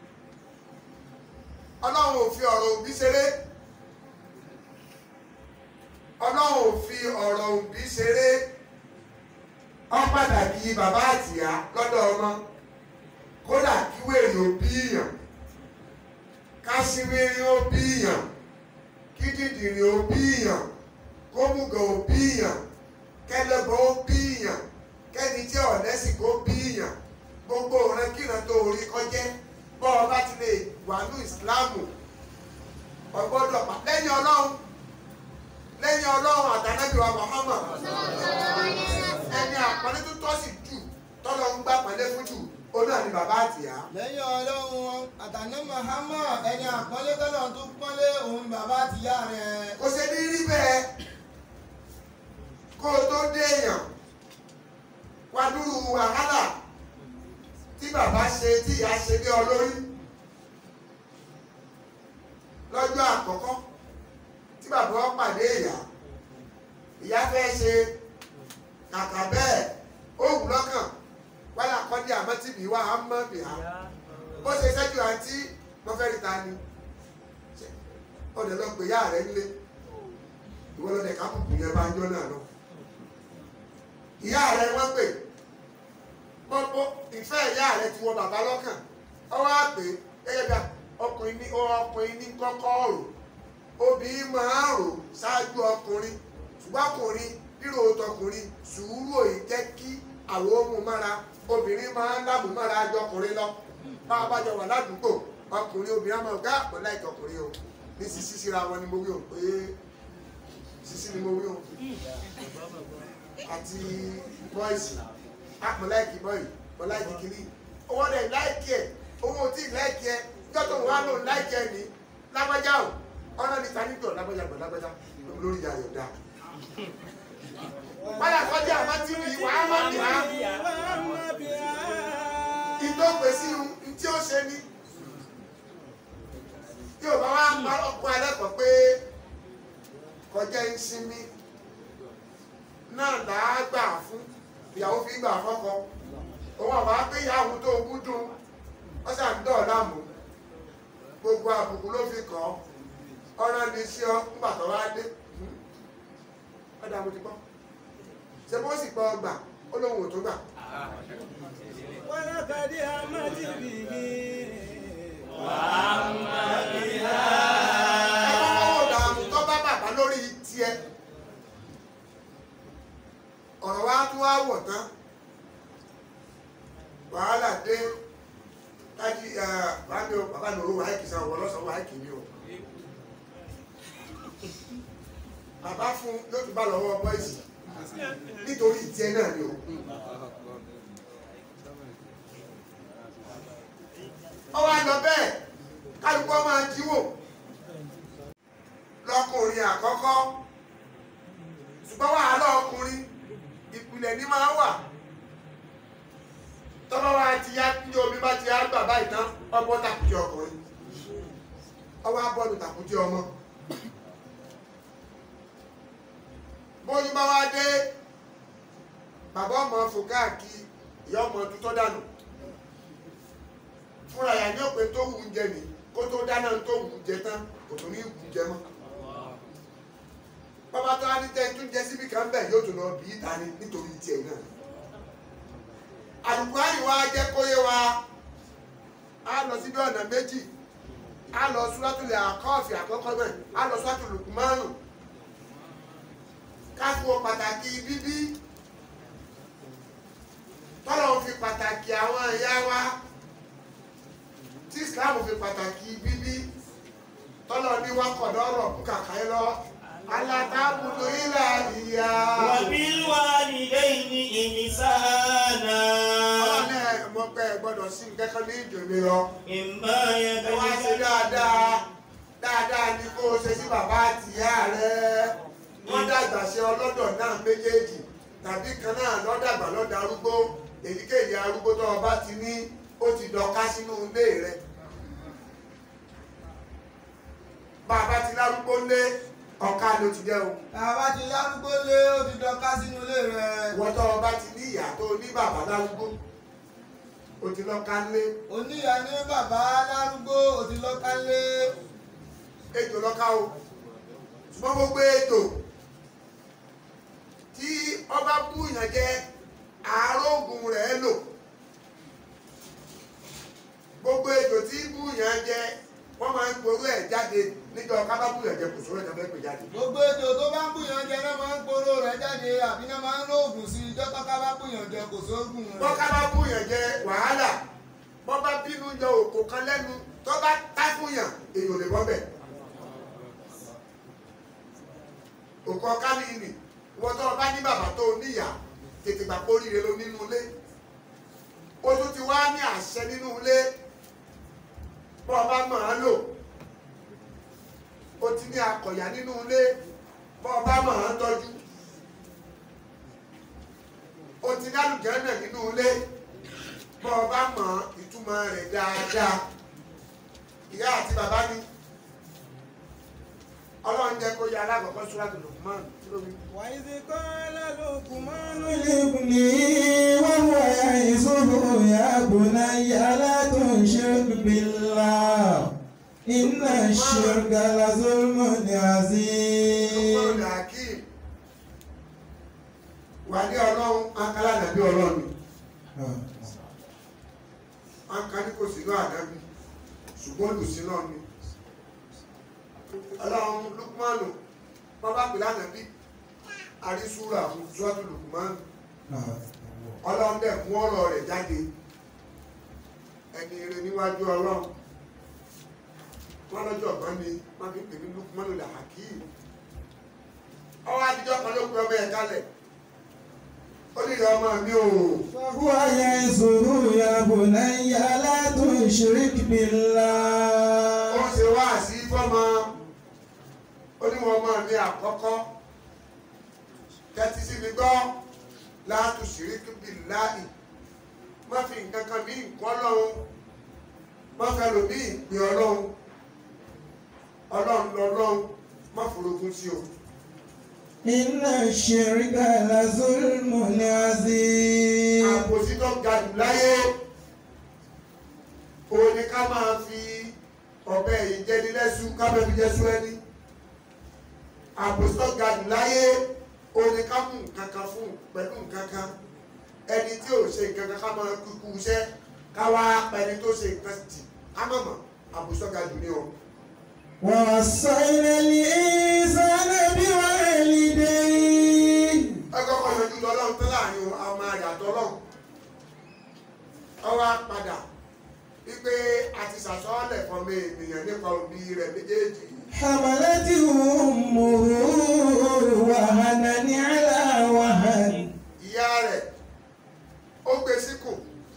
ọlọ́run ò fi ọ̀rọ̀ òbí ṣeré ọlọ́run ò fi ọ̀rọ̀ òbí ṣeré ọ pàtàkì bàbá àtìyá lọ́dọ̀ ọmọ kódà kí wèrè òbí yàn kásíwèrè òbí yàn kí dìdìrì òbí yàn kómùgọ̀ òbí yàn kẹlẹ́bọ̀ òbí yàn kẹ́ni tí ọ̀lẹ́sìn kó bí yàn gbogbo ọ̀rẹ́ kíran tó orí kọjẹ́ bọ́ ọ bá ti lè wà ní ìsìláàmù ọgbọ́dọ̀ pa lẹ́yìn ọlọ́run lẹ́yìn ọlọ́run àtàlẹ́bí wa Muhammad ẹni àpọ́nlé tó tọ́ sí jù tọ́lọ́ ń gbà pọ́nlé fún jù ó náà ni bàbá àtìyá. lẹ́yìn ọlọ́run àtàná Muhammad ẹni àpọ́nlé tọ́lọ̀ tó pọ́nlé òun bàbá àtìyá rẹ̀. kò ṣe ní rí bẹ́ẹ̀ kó o tó dé èèyàn wá dúró wàhálà tí bàbá ṣe tí ìyá ṣe bí olórí lọ́jọ́ àkọ́kọ́ tí bàbá wọn pàdé ìyá ìyá fẹ́ ṣe kàkà bẹ́ẹ̀ ó wù lọ́kàn wálé àkọ́dé àmọ́ tí mi wá á mọ́ bì á bó ṣe ṣẹ́jú àǹtí mo fẹ́ rí ta ni ọ̀dẹ̀ lọ pé ìyá rẹ̀ nílé ìwọ lọ́dẹ̀ kápùkù yẹn bá ń jọ́ náà lọ ìyá rẹ̀ wọ́n pè pọ́pọ́ ìfẹ́ ìyá rẹ̀ ti wọ bàbá lọ́kàn ọwọ́ àpè gẹ́gẹ́ bí ọkùnrin ní ọkùnrin ní kọ́kọ́ rò obìnrin máa ń rò ṣáájú ọkùnrin ṣùgbọ́n ọkùnrin rírò tọkùnrin sùúrù òye jẹ́ kí àwọn ohun mára obìnrin máa ń lábùú mára jọ ọkùnrin lọ bá a bá jọ wà ládùúgbò ọkùnrin obìnrin máa gbá àpọ̀ láìka ọkùnrin o ní sísí síra wọn ni mo wí o pé sisi ni mo wí o àti bọ́ìsì àpò láìkì bọ́ì mo láìkì kiri owó rẹ̀ láìkì ẹ̀ owó tí láìkì ẹ̀ jọ́tò wà ló láìkì ẹ̀ ní lágbájá o ọ̀nà níta níjọ lágbájá gbọ̀ lágbájá lórí ìyá rẹ̀ dá. wáyà kọjá àmọ́ tí mi wàá má bì á ìtò pèsè ohun tí ó ṣe ní tí ò bá wá pa ọkọ ẹlẹ́kọ̀ọ́ pé kọjá ń sinmi náà là á gbà fún ìyàwó fi gbà fọ́kọ òun àbá pé ìyàwó tó kú dùn wọ́n ṣàn dọ̀ láàmú gbogbo àbùkù ló fi kàn ọ́ ọ̀rọ̀ ní sí ọ nígbà tó wá dé ọ̀dà mo ti gbọ́ ṣe bó sì gbọ́ gbà ó lóun ò tó gbà. ولقد همت به ẹ̀kọ́ dààmú tó bá bàbá lórí tiẹ̀ ọ̀rọ̀ wa tún wá wọ̀ tán wàhálà dé kájí bàbá mi ò bàbá mi ò wá ìkì sáwọn ọlọ́sàn wá ìkì mi o bàbá fún yóò tún bá lọ́wọ́ bọ́ìsì nítorí tiẹ̀ náà ni o. ọwọ́ àlọ́ bẹ́ẹ̀ kálukọ́ máa jíwò lọkùnrin àkọ́kọ́ ṣùgbọ́n wàhálà ọkùnrin ìpìlẹ̀ ní máa wà tọ́lọ́ wa ti yá ní omi bá ti yá gbà báyìí tán ọgbọ́n tàkùjẹ ọkùnrin ọwọ́ abọ́nu tàkùjẹ ọmọ bóyún bá wá dé bàbá ọmọ fò káàkiri ìyá ọmọ tutọ́ dànù fúnra yà ní òpin tó wù ú jẹ nìyí kó tó dáná tó wù ú jẹ tán kò tó ní wù ú jẹ mọ́ bàbá tó wá ní tẹ́ tún jẹ síbi kan bẹ́ẹ̀ yóò tún lọ bí í ta ni nítorí tiẹ̀ náà àlùkò àyíwá jẹ́ kóyé wa á lọ síbi ọ̀nà méjì á lọ súrátùlẹ̀ àkọ́ọ̀fì àkọ́kọ́ náà á lọ súrátùlẹ̀ Lùkùmánù káfíwọ́ pàtàkì bíbí tọ́lọ̀ fi pàtàkì àwọn ìyá wa tí Islam fi pàtàkì bíbí tọ́lọ̀ ní wákọ̀dọ̀ ọ̀rọ̀ kú kàkà ẹ lọ alátábùdó ilà ìyá. وبالوالدين إحسانا ọlọ́ni ẹ̀ mọ̀ pé ẹ gbọ́dọ̀ sí kẹ́kọ̀ọ́ ní ìjòlè lọ. إما ẹ wá ṣe يبلغن dáadáa dáadáa ni kó o ṣe sí bàbá àti ìyá rẹ wọ́n dàgbà ṣe ọlọ́dọ̀ náà méjèèjì tàbí kan náà lọ́dàgbà lọ́dà arúgbó èyíkéyìí arúgbó tó o bá ti ní ó ti dọ̀ka sínú ilé rẹ. bàbá ti lárúgbó lé ọ̀ka ló ti jẹ́ o. àbá ti lárúgbó lé ó ti dọ́ká sínú ilé rẹ̀. ìwọ tó o bá ti ní ìyá tó o ní bàbá lárúgbó o ti lọ́ka lé oníyà ní bàbá lárúgbó ó ti lọ́ká lé. ejò lọ́ka o ṣùgbọ́n gbogbo ejò tí ọba búyàn jẹ àárógùn rẹ̀ lò gbogbo ejò tí búyàn jẹ wọ́n máa ń gború ẹ̀ jáde níjọ kábà búyàn jẹ kò sóró ẹ̀ tàbí ẹ̀ jáde. gbogbo ètò tó bá ń bùyàn jẹ náà máa ń poró rẹ̀ jáde àbí náà máa ń lóògùn sí ijọ́ tó ká bá bùyàn jẹ kò sóògùn rẹ̀. bọ́ kábà búyàn jẹ wàhálà bọ́ bá bínú jẹ òkò kan lẹ́nu tó bá tá fúyàn èèyàn ò lè bọ́ bẹ̀. òkò ọ̀ká ni ìnì wọ́n tó o bá ní bàbá tó o níyà tètè gbà kó ríire lọ nínú ilé o tún ti wá ní àṣẹ nínú ilé bọ́ ọ bá mọ̀ ọ́n lò o ti ní akọ̀yà nínú ilé bọ́ ọ bá mọ̀ ọ́n tọ́jú o ti ní àlùjànnà nínú ilé bọ́ ọ bá mọ̀ ìtumọ̀ rẹ̀ dáadáa ìyá àti bàbá ni ọlọ́run jẹ́ kó yẹ alákọ̀ọ́kọ́ Suratul Luqman kí ló wí. وإذ قال لقمان لابني وهو يعظه يا بني لا تشرك بالله إن الشرك لظلم عظيم Lukman Hakim wà ní ọlọ́run akálà nàbí ọlọ́run ni akálí kò sí náà ànábì ṣùgbọ́n olùsí náà ni ọlọ́run Lukmanu bàbá pè lánàbí àrísúra fún Suratul Luqman ọlọ́run dẹ̀ mú ọ̀rọ̀ rẹ̀ jáde ẹni rẹ̀ níwájú ọlọ́run wọn lọ́jọ́ ọ̀gbọ́n ni wọ́n fi pè ní Lukmanu Hakim ọwọ́ adijọ́ kan ló pe ọmọ ẹ̀ kalẹ̀ ó ní ìrẹ́ ọmọ mi ò وهو يعظه يا بني لا تشرك ó بالله ń ṣe wá sí fọ́mọ ó ní wọn ọmọ mi àkọ́kọ́ tẹ́tí sí mi gbọ́ láàtú ṣìríkì bí láì má fi nǹkan kan bí nǹkan ọlọ́run má fẹ́ lò bí ìpè ọlọ́run ọlọ́run lọ́lọ́run má forogún sí o. إن الشرك لظلم عظيم àpòsí tó ga jù láyé òun ni ká máa fi ọ̀bẹ ìjẹnilẹ́sù ká máa fi jẹ́sú ẹni àpòsí tó ga jù láyé òun ni ká mú nǹkan kan fún pẹ̀lú nǹkan kan ẹni tí ò ṣe nǹkan kan ká máa kúkú iṣẹ́ ká wá pẹni tó ṣe nǹkan tì ká mọ̀ mọ̀ àpòsí tó ga jù ní o. ووصينا الإنسان بوالديه ẹ kọ́kọ́ yanjú lọ́lọ́run tó láàrin ọmọ rẹ̀ àtọ́lọ́run ọwọ́ padà wípé a ti ṣàsọ́ọ́lẹ̀ fọmọ ènìyàn nípa òbí rẹ̀ méjèèjì حملته أمه وهنا على وهن ìyá rẹ̀ ó gbé síkùn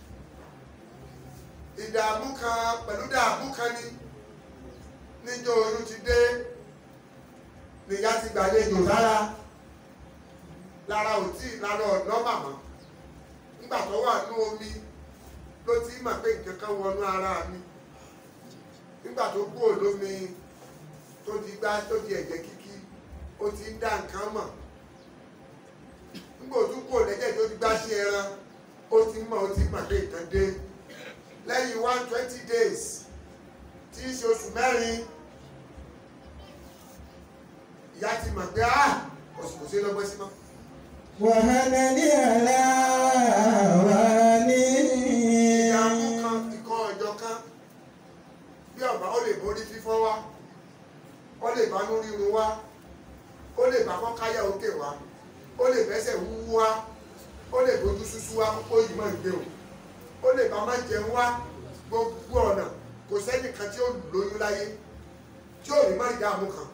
ìdààmú kan pẹ̀lú dààmú kan ní níjọ́ oyún ti dé nìyá ti gbàlejò lára lára ò tí lára ọ̀nà màmá nígbà tó wà ní omi ló ti mọ̀ pé nǹkan kan wọnú ara mi nígbà tó kúrò lómi tó di gbá tó di ẹ̀jẹ̀ kíkí ó ti ń dá nǹkan mọ̀ nígbà tó kúrò lẹ́jẹ̀ tó di gbá sí ẹran ó ti mọ̀ ó ti mọ̀ pé nǹkan dé lẹ́yìn one twenty days tí í ṣe oṣù mẹ́rin ìyá ti mọ̀ pé ah oṣù kò sí lọ́gbọ́n sí mọ́. وهنا على وهن ìdààmú kan ìkan ọjọ́ kan bí ọba ó lè borí fífọ́ wá ó lè bá lórí irun wá ó lè bá kọ́káyà òkè wá ó lè bẹ́sẹ̀ wúwú wá ó lè bójú súsú wá kókó yìí máa ń gbé o ó lè bá má jẹun wá gbogbo ọ̀nà kò sẹ́nìkan tí ó lóyún láyé tí ò ní má ìdààmú kan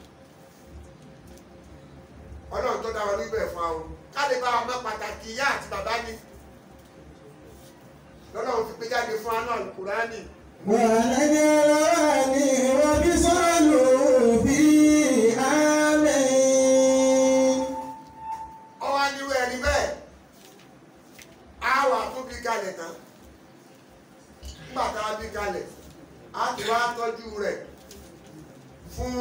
ọlọ́run tó dá wa níbẹ̀ fún wa o ká lè bá wa mọ̀ pàtàkì ìyá àti bàbá ni lọ́lọ́run fi gbé jáde fún anú àlùkùránì وهنا على وهن وبصاله في آمين ọwọ́ nírú ẹni bẹ́ẹ̀ á wà tún bí kalẹ̀ tán nígbà tá a bí kalẹ̀ á ti wá tọ́jú rẹ̀ fún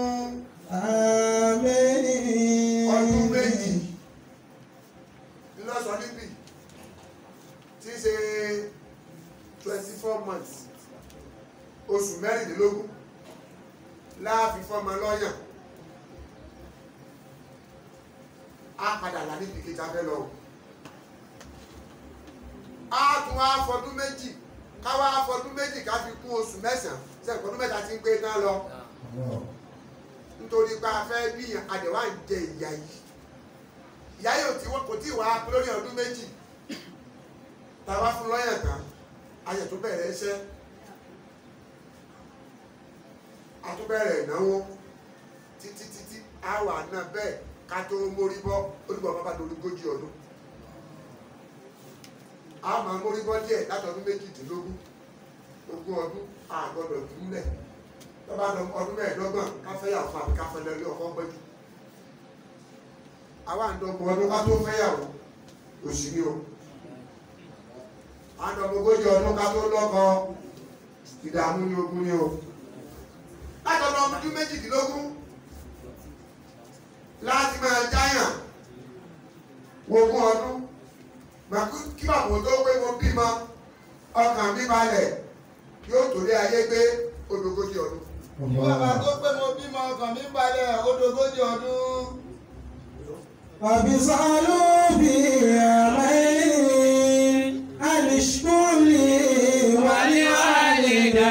آمين ọdún méjì ńlọ́sọ níbí tí í ṣe twenty four months oṣù mẹ́rìndínlógún láàfin fọ́mọ lọ́yàn á padà là níbi kejì abẹ́ lọ. á tún wá fọdún méjì ká wá fọdún méjì ká fi kún oṣù mẹ́sàn-án sẹ́yìn fọdún mẹ́ta ti ń pé tán lọ nítorí pé a fẹ́ bí àdẹ̀wà ń jẹ ìyá yìí ìyá yóò tí wọ́n kò tí ì wá lórí ọdún méjì tàbá fún lọ́yàn tán ayẹ̀ tó bẹ̀rẹ̀ iṣẹ́ àtúbẹ̀rẹ̀ ìnáwó títí títí àwà náà bẹ́ẹ̀ ká tó mórí bọ́ olùbọ̀ bàbá tó olùgójì ọdún a máa mórí bọ́ díẹ̀ látọdún méjìdínlógún ogún ọdún àgọ́dọ̀ dúlẹ̀ tọ́ba lọ ọdún mẹ́ẹ̀ẹ́dọ́gbọ̀n káfẹ́yàwó fún àbí káfẹ́lẹ́ ilé ọkọ̀ gbẹ́jú àwa àdọ́gbọ̀n ọdún ká tó fẹ́yàwó òsì ni o àdọ́gbọ̀gójì ọdún ká tó lọ́kọ ìdààmú ni ogun ni o látọ̀dọ̀ ọdún méjìdínlógún láti máa jáyàn ogún ọdún màkú kí bàbá tó pé mo bímọ ọkàn mi balẹ̀ yóò torí ayé gbé odògójì ọdún. bàbá tó pé mo bímọ ọkàn mi balẹ̀ ó dogójì ọdún. وبصاله في آمين أن اشكر لي ولوالدي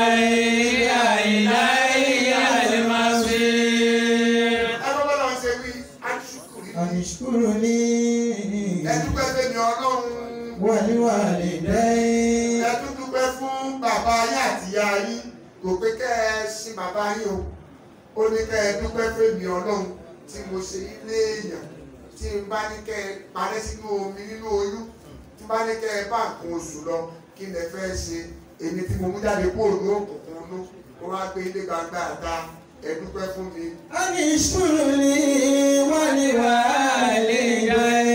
إلي المصير ẹgbẹ́ bọ́lá ń ṣe wí aṣùkùrì أن اشكر لي ẹdúpẹ́ fẹ́mi ọlọ́run ولوالدي ẹdúpẹ́ fún bàbá yín àti ìyá yín kò pé kẹ́ ẹ sin bàbá yín o ó ní kẹ́ ẹ dúpẹ́ fẹ́mi ọlọ́run tí mo ṣe ilé èèyàn tí n bá ní kẹ́ ẹ parẹ́ sínú omi nínú oyún tí n bá ní kẹ́ ẹ bá nǹkan oṣù lọ kí lẹ fẹ́ ṣe èmi tí mo mú jáde kúrò ní òkùnkùn nú mo wá gbé ilé gbangba àta ẹ dúpẹ́ fún mi. أن اشكر لي ولوالديك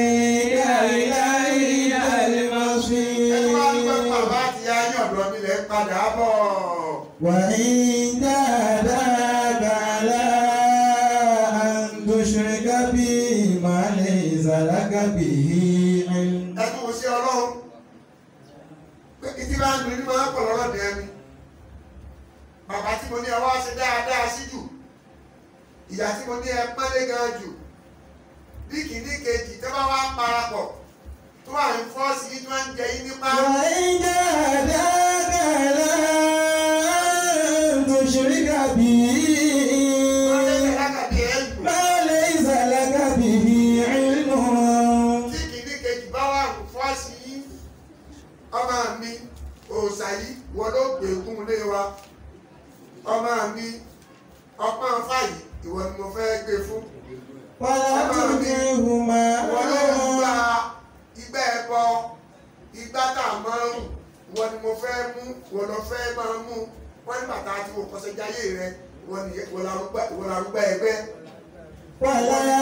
إلي ẹni wá dúpẹ́ fún المصير bàbá àti ayé ọ̀dọ́ mi lẹ́ ń padà bọ̀. وإن جاهداك على أن تشرك بي ما ليس لك به علم ẹnu kò sí ọlọ́run pé ìdí bá ń dùn ní máa ń pọ̀ lọ́rọ̀ dẹ́ mi bàbá tí mo ní ẹ wá ṣe dáadáa sí jù ìyá tí mo ní ẹ pọ́nlé gan jù bí kìíní kejì tó bá wá parapọ̀ tó wà ní fọ́ọ̀sì yìí tó máa ń jẹ yín nípa وإن جاهداك على أن تشرك بي wọ́n lẹ́sẹ̀ lákàtí ẹ̀ ń ما ليس لك به علم tí kìíní kejì bá wà ní fọ́ọ̀sì yìí ọmọ mi òòṣà yìí wọ́n ló gbẹ̀gùn lé wa ọmọ mi ọpọ́n fàyè ìwọ ni mo fẹ́ gbé fún. ولا تطعهما wọ́n ló ń gba igbá ẹbọ igbá tá a máa ń rùn wọ́n ni mo fẹ́ mú wọ́n lọ fẹ́ máa mú wọ́n ní bàtà àti òkọ́sẹ́ jáyé rẹ wọ́n ni wọ́n larúgbá ẹgbẹ́. ولا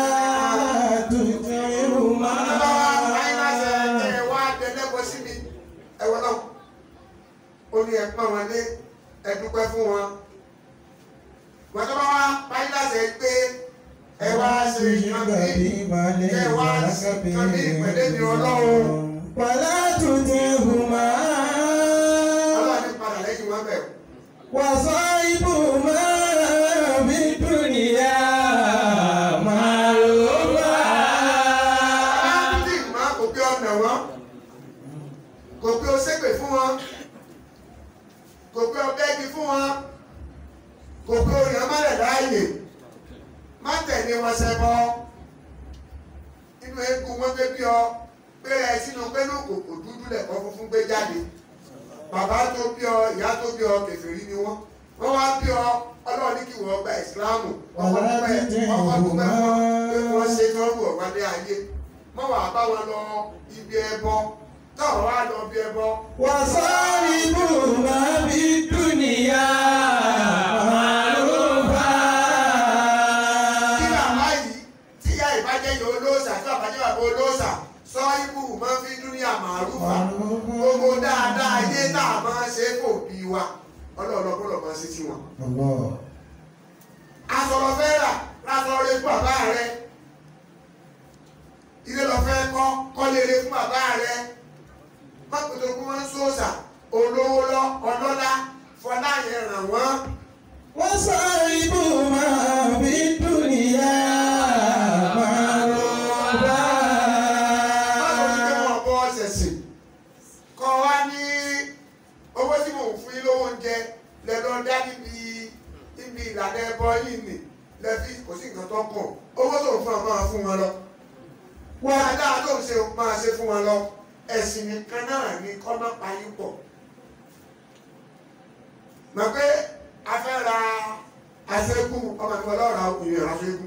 تطعهما bàbá wa fáyínàṣẹ ẹ wá dẹlẹ́bọ sí mi ẹwọ náà ó ní ẹ pọ́n wọn lé ẹ dúpẹ́ fún wọn. wọ́n tó bá wá fáyínàṣẹ pé ẹ wá ṣe nǹkan bí ẹ wá ṣe nǹkan bí ìpẹ̀lẹ́ mi ọlọ́run. ولا تطعهما ọlọ́run ní padà lẹ́yìn wọn bẹ̀rù. وصاحبهما في الدنيا معروفا Áńdì máa kò pé ọ̀nà wọn, kò pé o ṣépè fún wọn, kò pé o bẹ́gi fún wọn, kò pé o yàn mọ́lẹ̀ láàyè, má tẹ̀lé wọn ṣẹbọ. Inú eégún wọn gbé bí ọ, gbéra ẹ sínú pẹ́lú kòkò dúdú lẹ̀kọ́ funfun gbé jáde. Bàbá tó bí ọ, ìyá tó bí ọ, kèfèrí ni wọ́n. Wọ́n wá bí ọ, ọlọ́run ní kí wọ́n gba ìsìláàmù. Ọkọ̀ dúpẹ́, ọkọ̀ dúpẹ́ wọn, pé wọ́n ṣe tọ́rù ọ̀wálé ayé mọ́ wàá bá wọn lọ ibi ẹbọ táwọn wá lọ ibi ẹbọ. وصاحبهما في الدنيا معروفا kí bàbá yìí tí ìyá ìbàjẹ́ yìí olóòṣà tí bàbá jẹ́ bàbá olóòṣà sọ ibù máa fi dúníà màrúfà gbogbo dáadáa ayé tá a máa ṣe kò bí wa ọlọ́ọ̀lọ́gbọ́dọ̀ máa ṣe tiwọn. الله asọ̀rọ̀ fẹ́ rà lásọ̀rọ̀ rẹ fún bàbá rẹ ilé lọ fẹ́ kọ́ kọ́lé rẹ fún bàbá rẹ má pètè kó wọ́n ń sòòṣà olówó lọ ọlọ́lá fọlá yẹn ràn wọ́n. وصاحبهما في الدنيا معروفا Báwo ni pé wọ́n bọ́ ṣẹ̀ṣẹ̀? Kọ́ wá ní owó tí mò ń fún yín lówó oúnjẹ lẹ lọ dá níbi níbi ìlànà ẹbọ yìí nì lẹ́fí kò sí nǹkan tó kàn. Owó tó ń fún ọ máa fún wọn lọ. Dáadáa tó ń ṣe máa ṣe fún wọn lọ. Ẹ̀sìn nìkan náà ni kọ́ má pa yín pọ̀. Mọ̀ pé a fẹ́ ra aṣẹ́gun ọmọ mi ọlọ́ra ìrìn aṣẹ́gun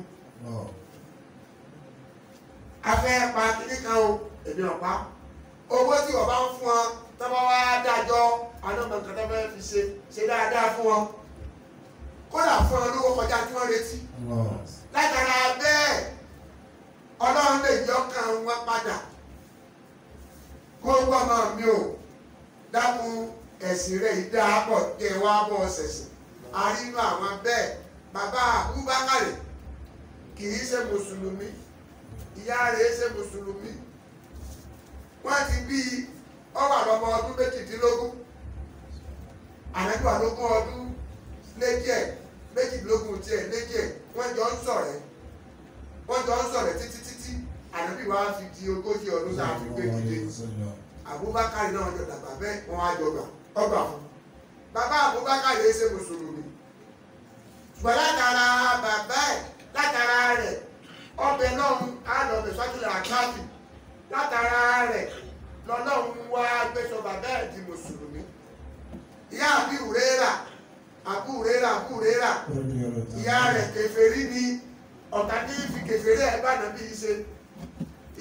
afẹ́ pa kíní kan o èmi ọ̀pá owó tí wọ́n bá ń fún wọn tọ́ba wá dájọ́ anọ́mọ nǹkan tó fẹ́ fi ṣe ṣe dáadáa fún wọn kódà fún wọn lówó kọjá tí wọ́n retí látara bẹ́ẹ̀ ọlọ́run lè yọ ọkàn wọn padà kó gbọ́mọ mi ò dákun ẹ̀sìn rẹ̀ yìí dáa pọ̀ kí ẹ wá bọ́ ṣẹ̀sìn àrínú àwọn bẹ́ẹ̀ bàbá Abubakar kì í ṣe mùsùlùmí ìyá rẹ̀ ṣe mùsùlùmí wọ́n ti bí ọwà lọ́mọ ọdún méjìdínlógún ànágbà lógún ọdún léjẹ̀ méjìdínlógún tiẹ̀ léjẹ̀ wọ́n jọ ń ṣọ̀rẹ́ wọ́n jọ ń ṣọ̀rẹ́ títí títí ànábì wa fi di ogójì ọdún tá a fi gbé dìde Abubakar náà jọ dàgbà bẹ́ẹ̀ wọ́n á jọ gbà ọgbà fún bàbá Abubakar yìí ṣe mùsùlùmí ṣùgbọ́n látara bàbá ẹ̀ látara rẹ̀ ọbẹ̀ lọ́hún àlọ́bẹ̀ sọ́kìlẹ̀ àkáàfì látara rẹ̀ lọ́lọ́hún wá gbẹ́sọ̀ bàbá ẹ̀ di mùsùlùmí. ìyá àbí òrérà àbú òrérà àbú òrérà ìyá rẹ̀ kèfèrí ni ọ̀tá ní fi kèfèrí ẹ̀ bá nàbí ṣe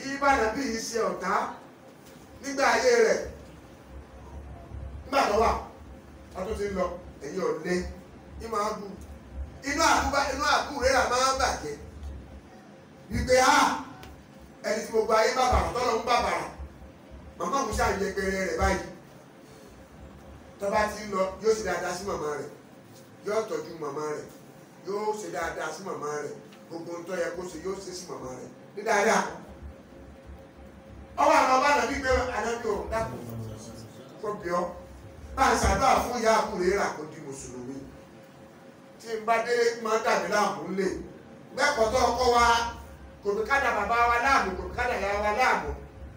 ìbàdàn bí i ṣe ọ̀tá nígbà ayé rẹ̀ nígbà tó wà ọdún ti ń lọ ẹ̀yìn ọ̀lẹ́ ní máa bù inú àbúbá inú àbú rẹ̀ là máa ń bàjẹ́ wípé a ẹni tí gbogbo ayé bàbàrà tọ́lọ̀ ń bàbàrà màmá mi ṣàyẹgbẹrẹ rẹ̀ báyìí tó bá ti ń lọ yóò ṣe dáadáa sí màmá rẹ̀ yóò tọ́jú màmá rẹ̀ yóò ṣe dáadáa sí màmá rẹ̀ gbogbo ń tọ́ yẹ kó ṣe yóò ṣe sí màmá rẹ̀ ní dáadáa ọwọ́ àwọn ọba nàbí gbé anábì ò dákun kó bí ọ bá a ṣàdúrà fún ìyá àkùrẹ́ rà kó di mùsùlùmí tí n bá délé máa dàbí láàmú lè gbẹ́kọ̀ọ́ tó ọkọ wa kò bí kádà bàbá wa láàmú kò bí kádà ìyá wa láàmú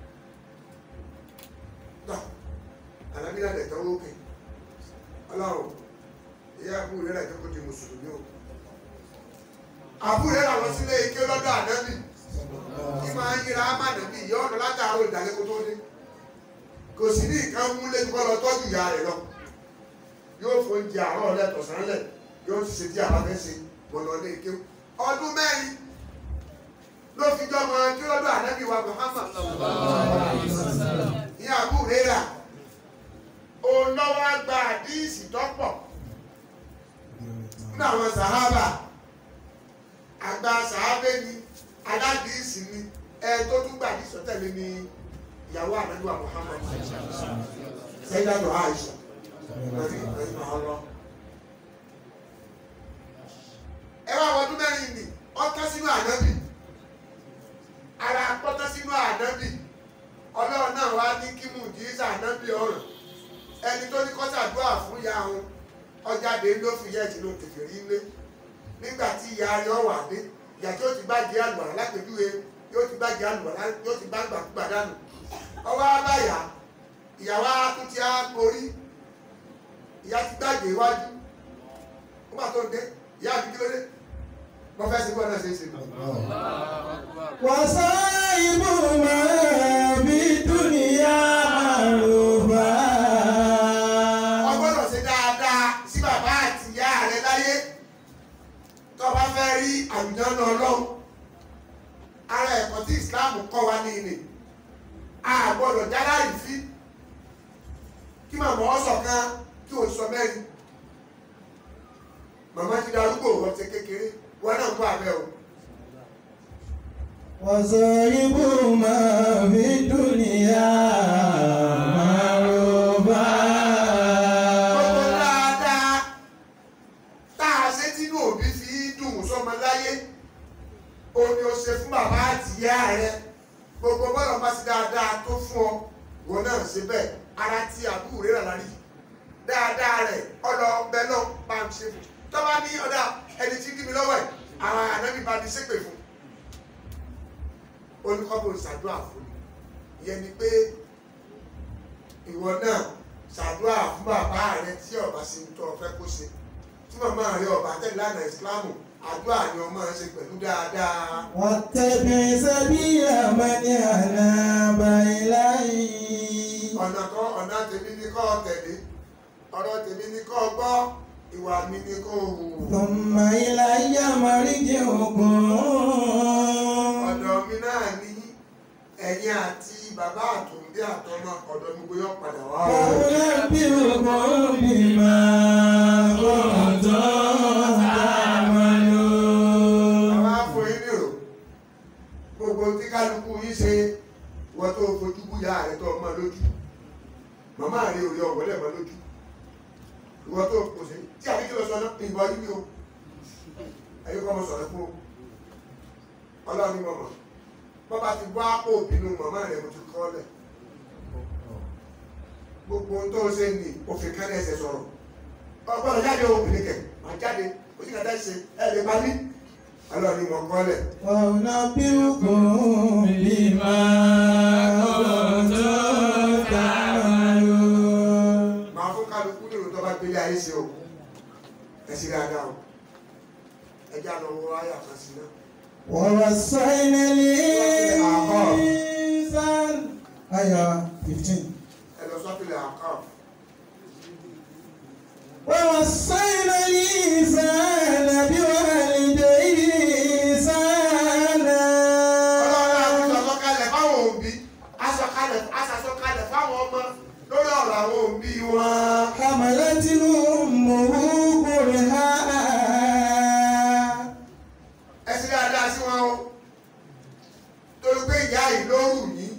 tọ́ anábì náà dẹ̀ tọ́wọ́ òkè ọlọ́run ìyá àkùrẹ́ rà kó di mùsùlùmí o àbúrẹ́ rà lọ sílé ike lọ́dọ̀ ànábì kí máa ń yíra ámàdà bíi ìyá ọ̀nà látàárọ̀ ìdálẹ́ kó tó dé kò sí ní nǹkan mú lẹ́nu kọ́ lọ tọ́jú ìyá rẹ̀ lọ yóò fún oúnjẹ àárọ̀ lẹ́tọ̀sán lẹ̀ yóò ti ṣe tí àbá fẹ́ ṣe mọ̀ lọ lé ike ọdún mẹ́rin ló fi jọ mọ kí lọ́dọ̀ ànábì wa Muhammad ìyá àbúrẹ́ rà òun lọ́wọ́ gba àdíìsì tọ́pọ̀ nínú àwọn sàhábà àgbà sàhábẹ́ ni aládìísì ni ẹ tó tún gbà ní sọtẹ́lẹ̀ ni ìyàwó ànágbà Muhammad sẹ́dájọ́ Aisha lórí ìgbẹ́yìn ọlọ́. ẹ wá wọdún mẹ́rin ni ọtọ́ sínú ànábì ara pọ́tọ́ sínú ànábì ọlọ́run náà wá ní kí mùjísà ànábì ọ̀ràn ẹni tó ní kọ́sàdúrà fún ìyá wọn ọjàde ló fi yẹ ìṣìlò kẹfìrí lé nígbà tí ìyá rẹ̀ wà dé ìyá tí ó ti gbájẹ àlùwàlá lápẹjúwe yóò ti gbájẹ àlùwàlá yóò ti gbá gbàgbà dànù ọwọ́ abáyà ìyàwó tún ti á borí ìyá ti gbájẹ iwájú ó mà tó ń dé ìyá àbí kí ló dé mo fẹ́ sí bọ́ọ̀lù ṣe é ṣe. وصاحبهما في الدنيا معروفا wọ́n gbọ́dọ̀ ṣe dáadáa sí bàbá àti ìyá rẹ̀ láyé tó bá fẹ́ rí àlùjànnà ọlọ́run ara ẹ̀kọ́ tí Islam kọ́ wa ní ilé a gbọ́dọ̀ jára ìfí kí màmá ọ sọ̀kan kí o sọ mẹ́rin màmá ti darúgbò wọ́n ti kékeré wọ́n náà kó abẹ́ o وصاحبهما في الدنيا معروفا gbogbo dáadáa tá a ṣe tínú òbí fi dùn sọmọ láyé o ní o ṣe fún bàbá àti ìyá rẹ gbogbo bọ́lá bá ti dáadáa tó fún ọ wọn náà ṣe bẹ́ẹ̀ ara tí àbúrò rẹ̀ rà rí dáadáa rẹ̀ ọlọ ọbẹ̀ náà bá ń ṣe fún tọ́ba ní ọ̀dà ẹni tí kí mi lọ́wọ́ ẹ̀ àwọn ànábì bá mi ṣépè fún olùkọ́bù ṣàdúrà fún mi ìyẹn ni pé ìwọ náà ṣàdúrà fún bàbá rẹ tí ọba ṣe ń tọ́ ọ fẹ́ kó ṣe tí màmá rẹ ọba tẹ̀lé lánàá ìsìlámù àdúrà ni ọmọ ṣe pẹ̀lú dáadáa. واتبع سبيل من أناب إليه ọ̀nà kan ọ̀nà tèmi ni kọ́ tẹ̀lé ọ̀rọ̀ tèmi ni kọ́ gbọ́ ìwà mi ni kọ́ hù. ثم إلي مرجعكم ọ̀dọ̀ mi náà ní ẹ̀yin àti bàbá àtòǹdé àtọmọ ọ̀dọ̀ mi gbóyọ̀ padà wá o. فأنبئكم بما كنتم تعملون àwọn afọ yín nìrò gbogbo tí kálukú yín ṣe wọ́n tó fojú búyà rẹ tó ọmọ lójú màmá rẹ ò rí ọ̀wọ́lẹ̀ mọ́ lójú ìwọ́n tó kò sí tí àbíkí lọ sọ náà ìbọn yín ni o ẹ̀yìn kọ́ mọ sọ̀rọ̀ fún o ọlọ́run ní mọ̀mọ́ bọ́ba ti bọ́ àpò òbínú màmá rẹ mo ti kọ́ lẹ̀ gbogbo ohun tó ṣe ní òfin kan ẹsẹ̀ sọ̀rọ̀ ọgbọ́n jáde obìnrin kẹ̀ máa jáde ó sì kàtà ṣe ẹ̀ lè pa mí ọlọ́run ní mọ̀ kọ́ lẹ̀. وأنبئكم بما كنتم تعملون máa fún kálukú nínú tó bá gbélé ayé ṣe o ẹ sì dáadáa o ẹ já lọ wọ ayé àkànṣe náà. ووصينا الإنسان آية 15 ẹ lọ sọ́tìlẹ̀ àkọ́ ووصينا الإنسان بوالديه إحسانا ọlọ́run àti sọ̀tọ̀ kalẹ̀ báwo kalẹ̀ aṣàsọkalẹ̀ fáwọn ọmọ lórí ọ̀rọ̀ àwọn òbí wọn. حملته أمه كرها ẹ sì dáadáa sí wọn o torí pé ìyá yìí ló rù yín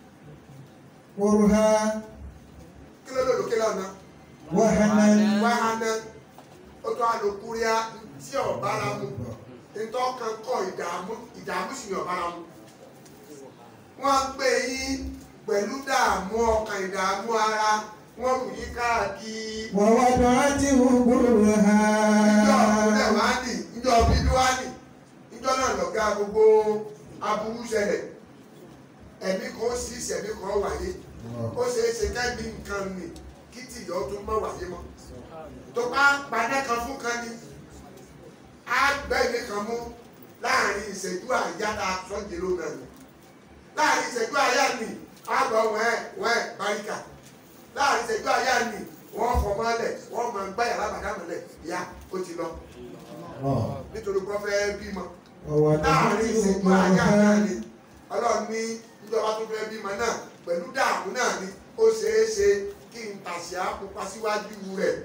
كرها kí ló lòdò kí lọ́nà وهنا wàhánà ó tó àlòkúríà tí ọ̀bára mu ntọ́kan kọ́ ìdààmú ìdààmú sì ní ọ̀bára mu wọ́n gbé yín pẹ̀lú dààmú ọkàn ìdààmú ara wọ́n rù yín káàkiri ووضعته كرها ìjọ ọ̀kúnlẹ̀ wá nì ìjọ bíbí wá nì ìjọ náà lọ̀gá gbogbo aburú ṣẹlẹ̀ ẹ̀mí kan ó sì ìṣẹ̀mí kan wáyé ó ṣeé ṣe kẹ́mi nǹkan nì kí tìyọ́ tó mọ̀ wáyé mọ́ tó bá padà kan fún kan ní á gbẹ́ni kan mú láàrin ìṣẹ́jú àyá tá a sọ́jẹ́ ló náà ni láàrin ìṣẹ́jú àyá ni á gbọ́ wẹ́ẹ̀ wẹ́ẹ̀ báríkà láàrin ìṣẹ́jú àyá ni wọ́n fọmọ́lẹ̀ wọ́n máa gbá yàrá bàdámọ́lẹ̀ ìyá ó ti lọ nítorí kó fẹ́ bímọ láàrin ووضعته ìṣẹ́jú àyá náà ni كرها ọlọ́run ní ìjọba tó fẹ́ bímọ náà pẹ̀lú dààmú náà ni ó ṣeé ṣe kí n tàṣà pupa síwájú rẹ̀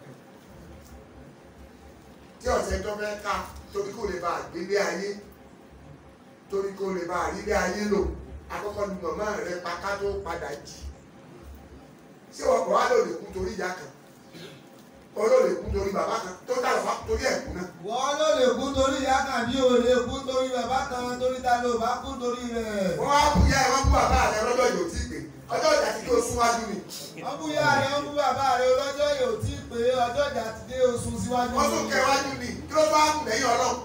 tí ọ̀sẹ̀ tó fẹ́ ká torí kò lè bá àgbélé ayé torí kò lè bá àrílé ayé lò àkọ́kọ́ ni màmá rẹ̀ pa ká tó padà jì ṣé ọkọ̀ wa lò lè kú torí ìyá kan olóò lè kú torí bàbá kan tó dà lọ́wọ́ torí ẹ̀kú náà wọ́n ló lè kú torí ìyá kan bí o lè kú torí bàbá kan torí ta ló bá kú torí rẹ̀. wọ́n wá bú yá ẹ̀ wọ́n bú bàbá rẹ̀ lọ́jọ́ yóò tí ì pé ọjọ́ ìjà tí kò súnwájú ni wọ́n bú ìyá rẹ̀ wọ́n bú bàbá rẹ̀ ọlọ́jọ́ yóò tí ì pé ọjọ́ ìjà ti dé oṣù síwájú. wọ́n tún kẹ́ wájú ni kí ló bá kù lẹ́yìn ọlọ́run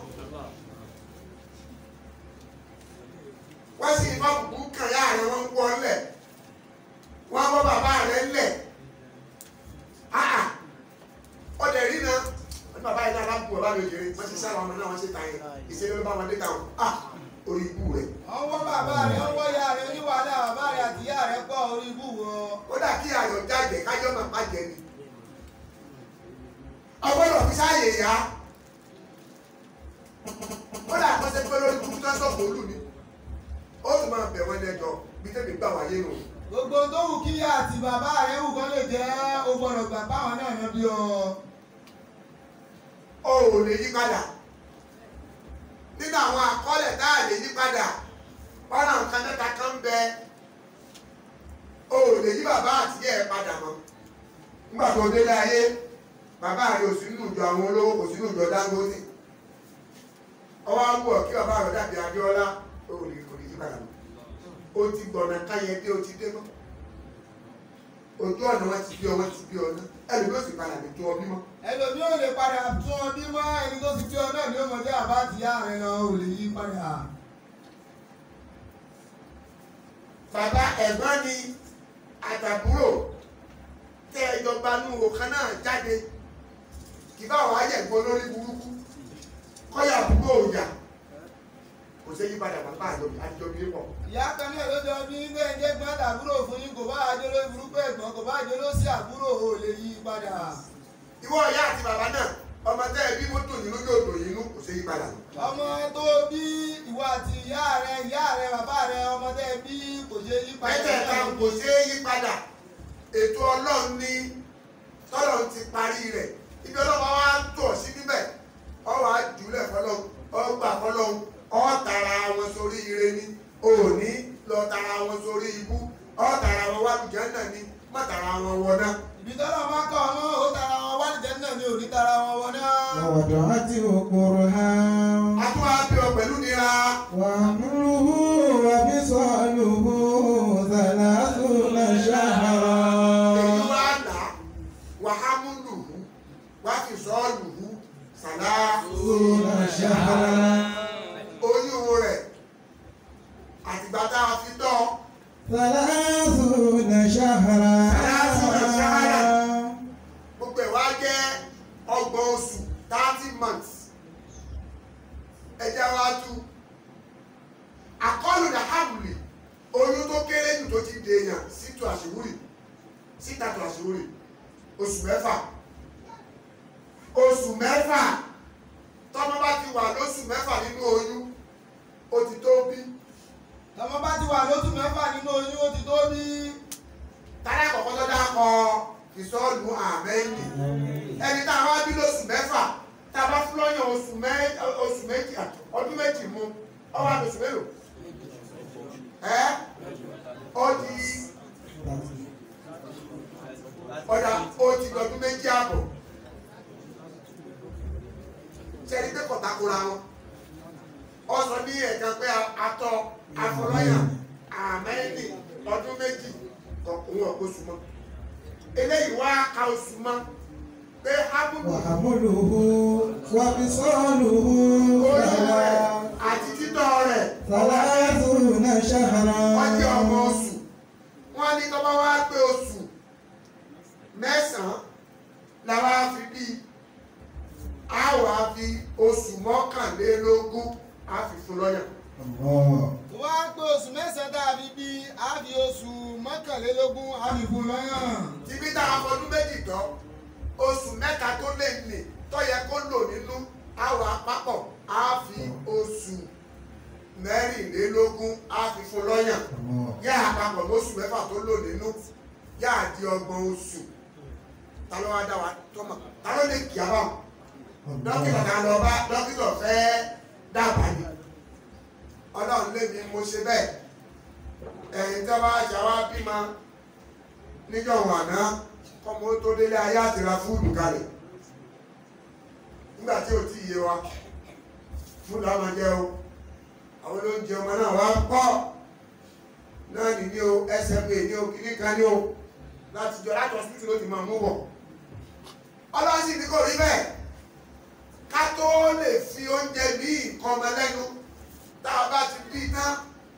wọ́n sì fọ́ bùkún kan yá rẹ̀ wọ́n ń wọ́ ńlẹ̀ wọ́n wọ́ bàbá rẹ̀ ńlẹ̀ áà ọdẹ rí na wọ́n ní bàbá yìí náà bá bu bàbá mi òjèrè wọ́n ti sára ọmọ náà wọ́n ṣe ta yẹn ìṣẹ́lẹ̀ ló bá wọn dé ta wọn á orí ibú rẹ̀ wọ́n wọ́ bàbá rẹ̀ wọ́n wọ́ ìyá rẹ̀ oníwàhálà bàbá rẹ̀ àti ìyá rẹ̀ pọ̀ orí ibú wọn. ó dà kí ayọ̀ jáde kájọ́ máa má jẹ ni ọgbọ́dọ̀ fi sáàyè yá ó dà kọ́ sẹ́pẹ́ lórí kúkú tó ń sọ̀kò olú ni ó tún máa bẹ̀ wọ́n lẹ́jọ́ bí tẹ́mi gbà wáyé nù. gbogbo tó wù kí ìyá àti bàbá rẹ̀ wù kọ́ lè jẹ́ o gbọ́dọ̀ gbà báwọn náà yan bí ọ. o ò lè yí padà nínú àwọn àkọọ́lẹ̀ tá a lè yí padà ọ̀nà nǹkan mẹ́ta kan ń bẹ o ò lè yí bàbá àti ìyá ẹ̀ padà mọ́ nígbà tó délé ayé bàbá rẹ̀ ò sí nínú ìjọ àwọn olówó kò sí nínú ìjọ Dangote ọwọ́ á wù ọ́ kí bàbá rẹ̀ dàbí Abíọ́lá o ò lè kò lè yí padà mọ́ o ti gbọ̀nà káyẹ dé o ti dé mọ́ ojú ọ̀nà wọn ti bí ọ wọn ti bí ọ náà ẹlòmí ò sì padà lè tó ọ bímọ. ẹlòmí ò lè padà tún ọ bí mọ́ ẹni tó ti bí ọ náà ní ọmọdé àbá àti ìyá rẹ̀ lọ ò lè yí padà. bàbá ẹ̀gbọ́n ni àtàbúrò tẹ ìjọba nù òkan náà jáde kì bá wàá yẹ̀gbọ́n lórí burúkú kọ́yà àbúrò òyà kò sí yípadà bàbá àjọbí àjọbí pọ̀. ìyá kan náà ló jọ bí gbẹ̀ǹdé gbọ́n tàbúrò fún yín kò bá àjọ lórí burúkú ẹ̀gbọ́n kò bá àjọ ló sí àbúrò ò lè yí padà. ìwọ ìyá àti bàbá náà ọmọ tẹ ẹbí mọ́tò yìí lójú òdò yìí nù kò sí yípadà. ọmọ tó bí ìwọ àti ìyá rẹ ìyá rẹ bàbá rẹ ọmọ tẹ bí kò ṣe yí padà. mẹ́tẹ̀ẹ̀ta kò sí yípadà ètò ọlọ́run ní tọ́lọ́run ti parí rẹ̀ ibi ọlọ́run wa ń tọ̀ sí níbẹ̀ ọ wàá jùlẹ̀ fọlọ́run ọ gbà fọlọ́run ọ tara wọn sórí ire ni òní lọ tara wọn sórí ibú ọ tara wọn wá lùjẹ́ náà ni má tara wọn wọ náà. ibi tọ́lọ̀ máa kọ́ ọmọ ó tara wọn wá nìjẹ́ náà ni ò ní tara wọn wọ náà. ووضعته كرها a tún wá bí ọ pẹ̀lú nira وحمله وفصاله ثلاثون èyí شهرا wá là wàhámúlùhù wàfìsọ́ọ̀lùhù sàlá ثلاثون شهرا oyún rẹ̀ àtìgbà tá a fi tọ́ ثلاثون شهرا gbogbo ẹ̀ wá jẹ́ ọgbọ̀n oṣù thirty months ẹja wa tú àkọlù làhàbùlì oyún tó kéré jù tó ti dèèyàn sítú àṣìwúrì síta tó àṣìwúrì oṣù mẹ́fà oṣù mẹ́fà tọ́mọ bá ti wà lóṣù mẹ́fà nínú oyún ó ti tó bí tọmọ bá ti wà lóṣù mẹ́fà nínú oyún ó ti tó bí tálẹ̀ kọ̀kọ́ tó dákọ̀ ìsọ́ọ̀lù àmẹ́yìn ẹni tá a wá bí lóṣù mẹ́fà tá a bá fún lọ́yàn oṣù mẹ́- oṣù méjì ọdún méjì mu ọwọ́ àdóṣù mélòó ẹ́ ó di ọ̀dà ó ti lọ́dún méjì àbọ̀ sẹ́ni pé kọ̀tàkùrà wọn ọ sọ ní ẹ̀ka pé atọ́ afọlọ́yàn àmẹ́yìn ọdún méjì òun ọ̀pọ̀ oṣù mọ́ eléyìí wá ka oṣù mọ́ pé hábùbù وحمله وفصاله orí rẹ̀ àti títọ́ rẹ̀ ثلاثون شهرا wọ́n jẹ́ ọmọ oṣù wọ́n ní tó bá wá pé oṣù mẹ́sàn-án làwa fi bí a wà fi oṣù mọ́kànlélógún a fi fún lọ́yàn الله tó wá pé oṣù mẹ́sàn-án dàbí bí a fi oṣù mọ́kànlélógún a fi fún lọ́yàn. tìbí tá a fọdún méjì tán oṣù mẹ́ta tó lè nì tó yẹ kó lò nínú àwọn àpapọ̀ á fi oṣù mẹ́rìnlélógún á fi fún lọ́yàn الله yá àpapọ̀ lóṣù mẹ́fà tó lò nínú yá àdí ọgbọ̀n oṣù ta ló wá dá wa tọ́mọ̀ ta ló lè kí a bá wọn dókítà ta lọ bá dókítà fẹ́ dábàá ni ọlọ́run lé mi mo ṣe bẹ́ẹ̀ ẹ̀yin tí wọ́n bá ṣe wá bímọ níjọ́ wàná kọ́mọ tó délé ayé àti ra fúdù kalẹ̀ nígbà tí ò tí ì yé wa fúdù á máa jẹ o àwọn olóúnjẹ ọmọ náà wá pọ̀ náà ní ní o SMA ní o kíní kan ní o láti jọ láti hospital ló ti máa mú bọ̀ ọlọ́run sì ní kò rí bẹ́ẹ̀ ká tó lè fi oúnjẹ ní nǹkan ọmọ lẹ́nu tá a bá ti bí tán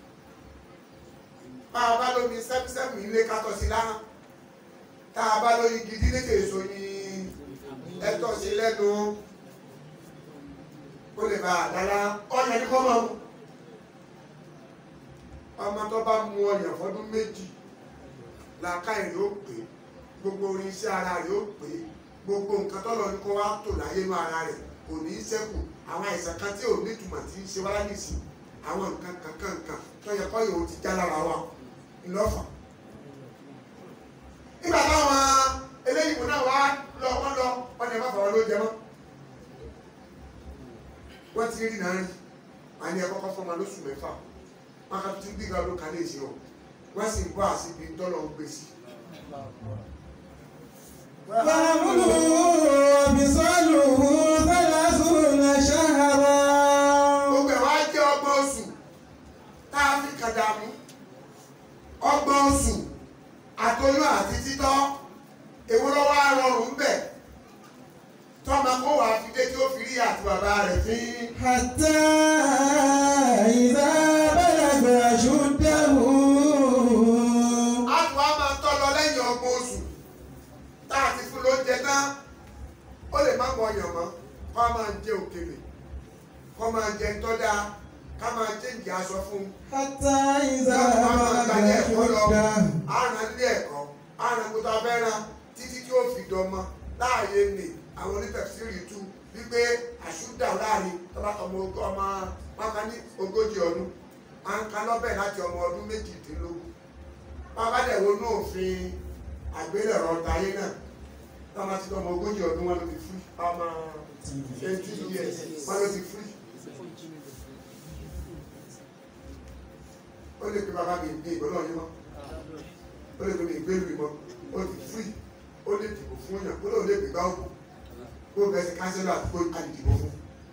bá a bá lómi sẹ́mísẹ́mì ilé ká tọ́ sí láhàn tá a bá lórí gidi lékè èso ní ẹtọ́ sí lẹ́nu kó lè bá a dára ọ̀yàn ní kọ́ máa mú ọmọ tó bá mu ọyàn fọdún méjì làákàyè yóò pé gbogbo orin iṣẹ́ ara rẹ̀ yóò pé gbogbo nǹkan tọ́lọ ní kó wá tò láyé inú ara rẹ̀ kò ní í ṣẹ́kù àwọn àìsàn kan tí ò ní ìtumọ̀ tí ń ṣe wá nísìn àwọn nǹkan kankan kan tó yẹ kọ́ yòó ti já lára wa ńlọ́fà. nígbà táwọn eléyìí mú náà wá lọ wọ́n lọ wọ́n ní ẹ má fọwọ́ ló jẹ mọ́. wọ́n ti rí náà rí wọ́n á ní ẹ kọ́kọ́ fọ́ ọmọ lóṣù mẹ́fà wọ́n á tún bí gan ló kalẹ̀ ṣe o wọ́n sì ń bọ́ àṣìbí tọ́lọ̀ ń gbé sí. فحمله وفصاله ثلاثون شهرا gbogbo ẹ̀ wá jẹ́ ọgbọ̀n oṣù tá a fi kàdàmú ọgbọ̀n oṣù àtọyún àti títọ́ èwo ló wá rọrùn ń bẹ̀ tọ́mọ kó wà á fi dé tí ó fi rí àti bàbá rẹ̀ fín. حتى إذا بلغ أشده a tún wá máa tọ́ lọ lẹ́yìn ọgbọ̀n oṣù tá a ti fún lóúnjẹ tán ó lè má mọ ọyàn mọ́ kó a máa jẹ òkèlè kó máa jẹ ńtọ́dá ká máa jẹ ìjì aṣọ fún un. حتى إذا láti wá máa بلغ gbalẹ̀ ẹ̀kọ́ lọ أشده àrùn ilé ẹ̀kọ́ àrùn gbogbo abẹ́ràn títí tí ó fi dọmọ láàyè nì àwọn onítẹ̀síìrì tú wípé àṣùdà láàrin tọ́ba ọmọ ogún ọmọ wọn kan ní ogójì ọdún à ń kan lọ́bẹ̀ láti ọmọ ọdún méjìdínlógún bàbá dẹ̀ wo ní òfin àgbélẹ̀rọ táyé náà tọ́ba ti ọmọ ogójì ọdún wọn ló ti fún ọmọ twenty years wọn ló ti fún ó lè pe bàbá mi gbé ìgbọ́n náà yín mọ́ ó lè pe mi gbé mi mọ́ ó ti fún ó lè dìbò fún yàn ó lóun lè gbégbá òkú kó bẹ́ẹ̀ sí kánsẹ́lọ̀ àti kó àdìdìbò fún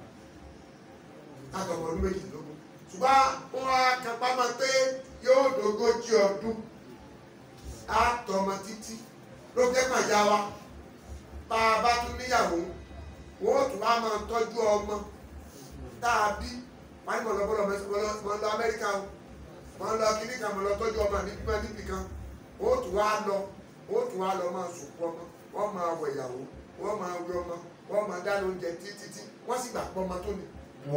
láti ọmọ ọdún méjìlélógún ṣùgbọ́n wọn á kápá máa pé yóò dógójì ọdún á tọmọ títí ló jẹ́ pàjá wa tá a bá tún níyàwó wọn ó tún wá máa tọ́jú ọmọ tá a bí wọn ní mọ̀lọ́bọ́lọ́ mọ̀ lọ Amẹ́ríkà o mọ̀ lọ kíní kan mọ̀ lọ tọ́jú ọmọ níbi máa níbi kan wọn ó tún wá lọ wọn ó tún wá lọ máa sùnkú ọmọ wọn máa wọ ìyàwó wọn máa wẹ ọmọ wọn máa dáná oúnjẹ títí wọn sì gbà pọ́ ọmọ tó ní.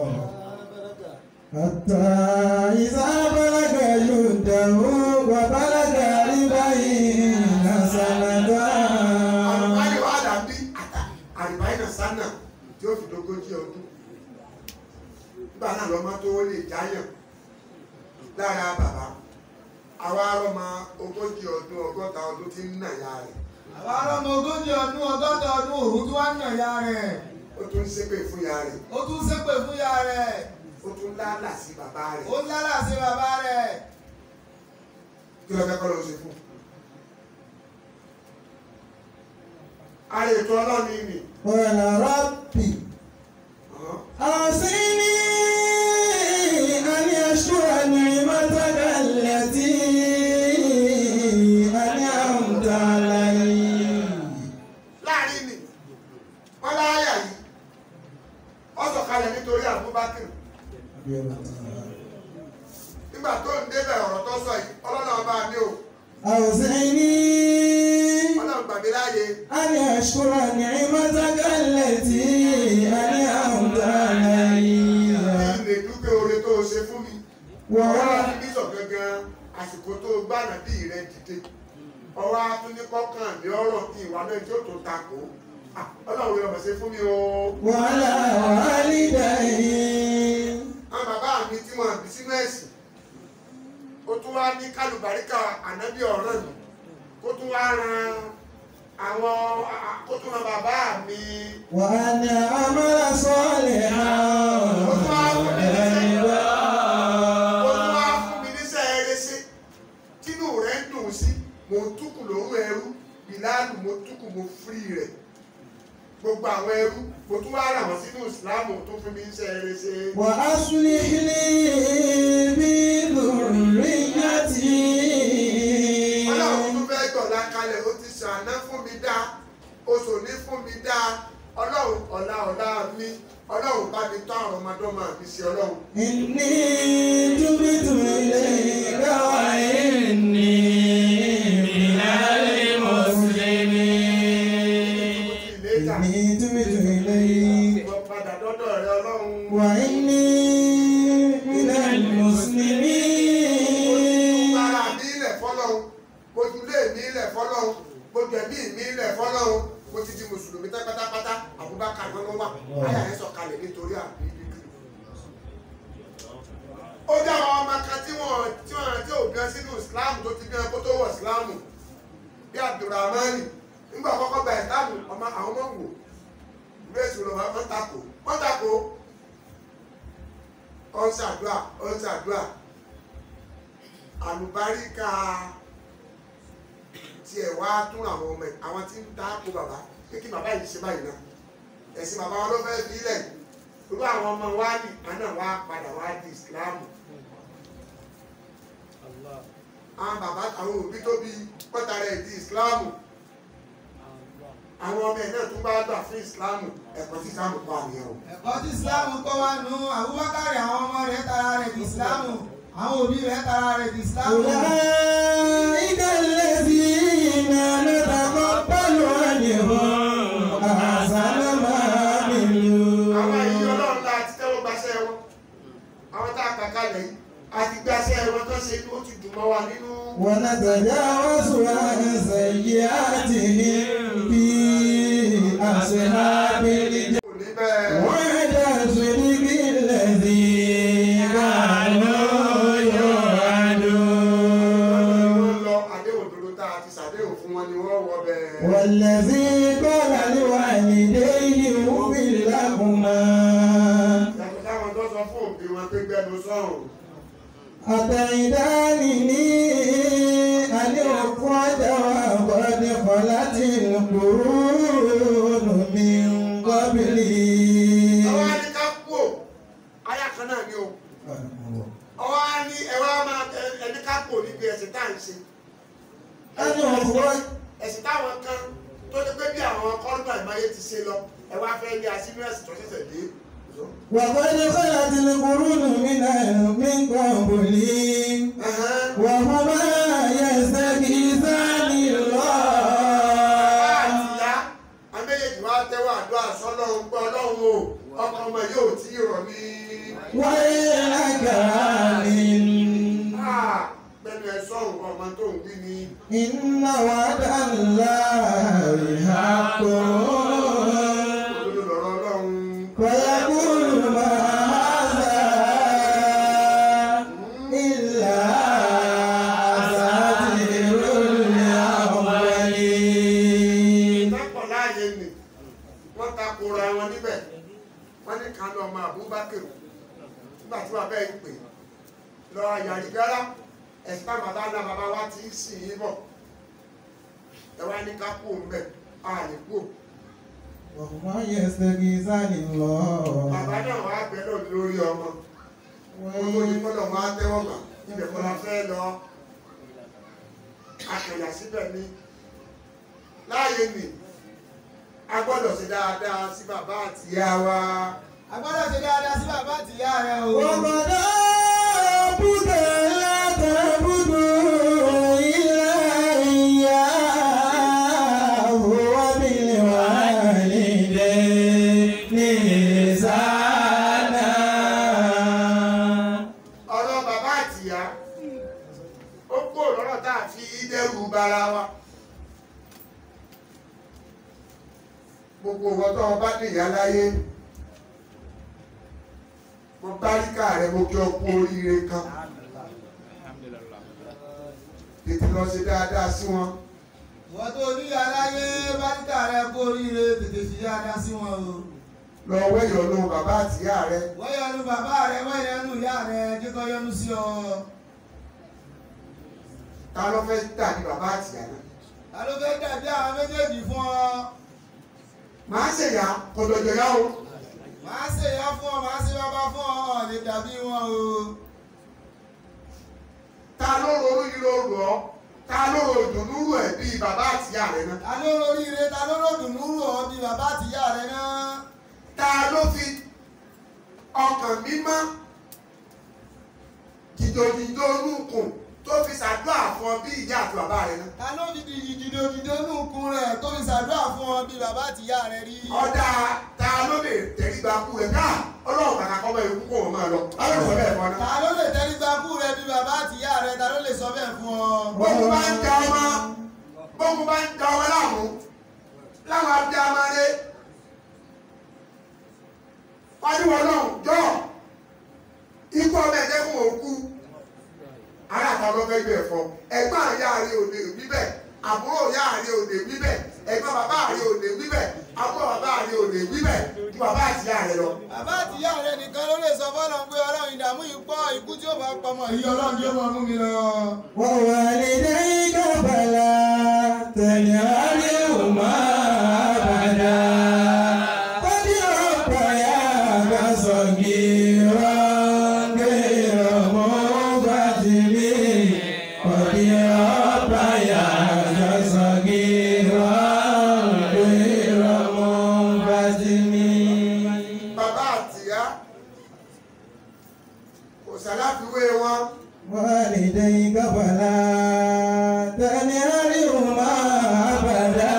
حتى إذا بلغ أشده وبلغ أربعين سنة àlùbáyé wa dàbí àlùbáyé náà sánà tí ó fi dógójì ọdún nígbà náà lọ́mọ tó lè jáyàn lára bàbá àwa arọ́mọ ogójì ọdún ọgọ́ta ọdún tí ń nà ya rẹ̀ àwa ọlọ́mọ ogójì ọdún ọgọ́ta ọdún òun tí wọ́n ń nà ya rẹ̀ ó tún ń ṣépè fún ya rẹ̀ ó tún ṣépè fún ya rẹ̀ ó tún lálà sí bàbá rẹ̀ ó lálà sí bàbá rẹ̀ kí ló fẹ́ kọ́ ló ṣe fún. ara ètò ọlọ́run yìí nì قال ربي أوصني أن أشكر نعمتك التي أنعمت علي láàrin nì wọ́n láyà yìí ó sọ̀kalẹ̀ nítorí Abubakar nígbà tó ń débẹ̀ ọ̀rọ̀ tó sọ yìí ọlọ́run ọba mi ò أوصني ọlọ́run gbàgbé láàyè أن أشكر نعمتك التي أنعمت علي kí n lè dúpẹ́ oore tó o ṣe fún mi ọwọ́ ووهبت láti bí sọ gangan àsìkò tó o gbànà bí rẹ dìde ọwọ́ atúnikọ́kàn ní ọ̀rọ̀ kí ìwà náà tí ó tó takò Ah, ọlọ́run yóò mọ̀ ṣe fún mi o. وعلى والدي àwọn bàbá mi tí wọ́n bí sínú ẹ̀sìn ó tún wá ní kálùbáríkà ànábì ọ̀ràn mi kó tún wá ran àwọn kó tún ran bàbá mi وأن أعمل صالحا ó tún wá fún mi níṣẹ́ ó ترضاه. tún wá fún mi níṣẹ́ eré sí tínú rẹ̀ ń dùn sí mo túkù lóhùn ẹrú bìláàlù mo túkù mo fírí rẹ̀ gbogbo àwọn ẹrú mo tún wá rà wọ́n sínú ìsìláàmù tó fún mi níṣẹ́ eré sí. وأصلح لي بذريتي ọlọ́run tó fẹ́ gbọ̀lá kalẹ̀ ó ti ṣàná fún mi dá oṣù ní fún mi dá ọlọ́run ọ̀la ọ̀la mi ọlọ́run bá mi tọ́ àwọn ọmọdọ́mọ mi sí ọlọ́run. إني تبت إليك وإني من المسلمين ìlẹ́jà إني تبت إليك ìwọ padà dọ́dọ̀ rẹ ọlọ́run. وإني من المسلمين ara mi ilẹ̀ fọlọ́run mojú lé mi ilẹ̀ fọlọ́run mojú ẹ̀mí mi ilẹ̀ fọlọ́run mo ti di mùsùlùmí tán pátápátá Abubakar ló wà àyà ẹ̀ sọ̀kalẹ̀ nítorí àbí bíbí. ó dá àwọn ọmọ kan tí wọ́n tí wọ́n tí ò bíọ́ sínú Islam tó ti bíọ́ kó tó wọ̀ Islam bí Abdulrahman nígbà kọ́kọ́ gba Islam ọmọ àwọn ọmọ wò ìwé ìṣòro wọn tako wọn tako ọ̀n ṣàdúrà ọ̀n ṣàdúrà àlùbáríkà tiẹ̀ wá tún àwọn ọmọ ẹ̀ àwọn tí ń dáko bàbá pé kí bàbá yìí ṣe báyìí náà ẹ̀sìn bàbá wọn ló fẹ́ fi ilẹ̀ irú àwọn ọmọ wa ní àná wa padà wá di ìsìláàmù àwọn bàbá àwọn òbí tó bí pọ́tà rẹ̀ di ìsìláàmù àwọn ọmọ ẹ̀ náà tún bá gbà fún ìsìláàmù ẹ̀kọ́ tí ìsìláàmù pa nìyẹn o. ẹ̀kọ́ tí ìsìláàmù kọ́ wa nù Abubakar àwọn ọmọ rẹ̀ tara rẹ̀ di ìsìláàmù àwọn òbí rẹ̀ tara rẹ̀ di ìsìláàmù. أولئك الذين نتقبل عنهم أحسن ما àwọn èyí عملوا ọlọ́run la ti tẹ́wọ́ gbaṣẹ́ wọn àwọn tá a kà kalẹ̀ yìí a ti gbaṣẹ́ wọn tó ṣe ó ti dùn mọ́ wa nínú. ونتجاوز عن سيئاتهم في أصحاب الجنة kò ní bẹ́ẹ̀. وعد صدق الذي كانوا يوعدون wọ́n lọ àdéhùn dúró tá a ti ṣàdéhùn fún wọn ni wọ́n wọ bẹ́ẹ̀. والذي قال لوالديه اغفر لهما yàtọ̀ táwọn tó sọ fún òbí wọn pé gbẹnu sọ̀rùn. أتعدانني أن أخرج وقد خلت القرون من قبلي ọwọ́ á ní ká kú ò ayá kan náà ni o. ọwọ́ á ní ẹ̀rọ á máa ẹ- ẹni ká kú ò níbi ẹ̀sìn tá à ń ṣe. أن أخرج ẹ̀sìn táwọn kan tó ní pé bí àwọn kọ́ńtà ìmáyé ti ṣe lọ ẹ wá fẹ́ lé asínú ẹ̀sìn tó ṣẹ̀ṣẹ̀ dé. وقد خلت القرون من من قبلي Ẹ̀hẹ́n. وهما يستغيثان الله ìyá àméjèèjì wá tẹ́wọ́ àdúrà sọ́lọ́run pé ọlọ́run o ọkọ ọmọ yóò tí ì rọ̀ ní. ويلك آمن pẹ̀lú ẹ sọ̀rùn ọmọ tó ń wí ní. إن وعد الله حق òdodo lọ̀rọ̀ ọlọ́run. ويقول ما هذا إلا Abubakar nígbà tí wàá bẹ́ẹ̀ ń pè lọ àyàrí rárá ẹ̀sìn táwọn bàbá ńlá bàbá wa ti ń sìn yín bọ̀ ẹ wá ní ká kú òun bẹ̀ á lè kú òun. وهما يستغيثان الله bàbá náà wàá bẹ lọ lórí ọmọ wọn tó ní kọ́lọ̀ máa tẹ́wọ́ gbà ibẹ̀ kọ́ la fẹ́ lọ akẹ̀yà síbẹ̀ ni láàyè nì a gbọ́dọ̀ ṣe dáadáa sí bàbá àti ìyá wa a gbọ́dọ̀ ṣe dáadáa sí bàbá àti ìyá rẹ o. وقضى ربك ألا تعبدوا إلا إياه وبالوالدين إحسانا ọ̀rọ̀ bàbá àti ìyá ó kó lọ́rọ̀ tá a fi dẹ́rù bara wa gbogbo wọn tó ọba ní ìyá láyé mo báríkà rẹ mo kí ọ kú oríire kan tètè lọ ṣe dáadáa sí wọn ìwọ́n tó ní aláyé báríkà rẹ kó oríire tètè fi dáadáa sí wọn o. lọ wẹ́yọ̀ lóhun bàbá àti ìyá rẹ wọ́n yọnu bàbá rẹ wọ́n yọnu ìyá rẹ kíkọ́ yọnu sí ọ. ta ló fẹ́ dàbí bàbá àti ìyá náà ta ló fẹ́ dàbí àwọn méjèèjì fún ọ. màá ṣèyà kọ̀dọ̀jọ̀ yá o màá ṣe ìyá fún ọ màá ṣe bàbá fún ọ ọ̀ lè dàbí wọn o. ta ló ronú yìí ló rọ̀ ọ́ ta ló ro ìdùnnú rò ẹ̀ bíi bàbá àti ìyá rẹ náà ta ló lóríire ta ló lòdùnú rò ọ bí bàbá àti ìyá rẹ náà. ta ló fi ọkàn mímọ́ jìjòjìjò nùkùn tó fi ṣàdúrà fún ọ bí ìyá àti bàbá rẹ náà. ta ló fi di jìjìdòjìdò nù kun rẹ tó fi ṣàdúrà fún ọ bí bàbá àti ìyá rẹ rí. ọ̀dà ta ló lè tẹríba kú rẹ̀ ká ọlọ́run kàkà kọ́ bẹ́ẹ̀ kú kó wọn máa lọ. báwo ni sọ bẹ́ẹ̀ fún ọ náà. ta ló lè tẹríba kú rẹ bí bàbá àti ìyá rẹ ta ló lè sọ bẹ́ẹ̀ fún ọ. bókun bá ń ja ọmọ bókun bá ń ja ọmọ láàmú láwọn abdé amáre wájúwọ náà jọ ikú ọmọ ẹ̀jẹ̀ fún òkú ara àtàwọn ọmọ ẹgbẹ́ ẹ̀fọ́ ẹ̀gbọ́n àyà rẹ òde wíbẹ̀ àbúrò ìyá rẹ òde wíbẹ̀ ẹ̀gbọ́n bàbá rẹ òde wíbẹ̀ àbúrò bàbá rẹ òde wíbẹ̀ ju bàbá àti ìyá rẹ lọ. bàbá àti ìyá rẹ nìkan ló lè sọ fọlọ́n pé ọlọ́run ìdààmú yìí pọ̀ ikú tí ó bá pamọ́ yìí ọlọ́run tí ó máa mú mi lọ. ووالديك فلا تنهرهما أبدا قد ربياك صغيرا غير مبتل قد ربياك صغيرا غير مبتل bàbá àti ìyá kò sàláfiwé wọn. والديك فلا تنهرهما أبدا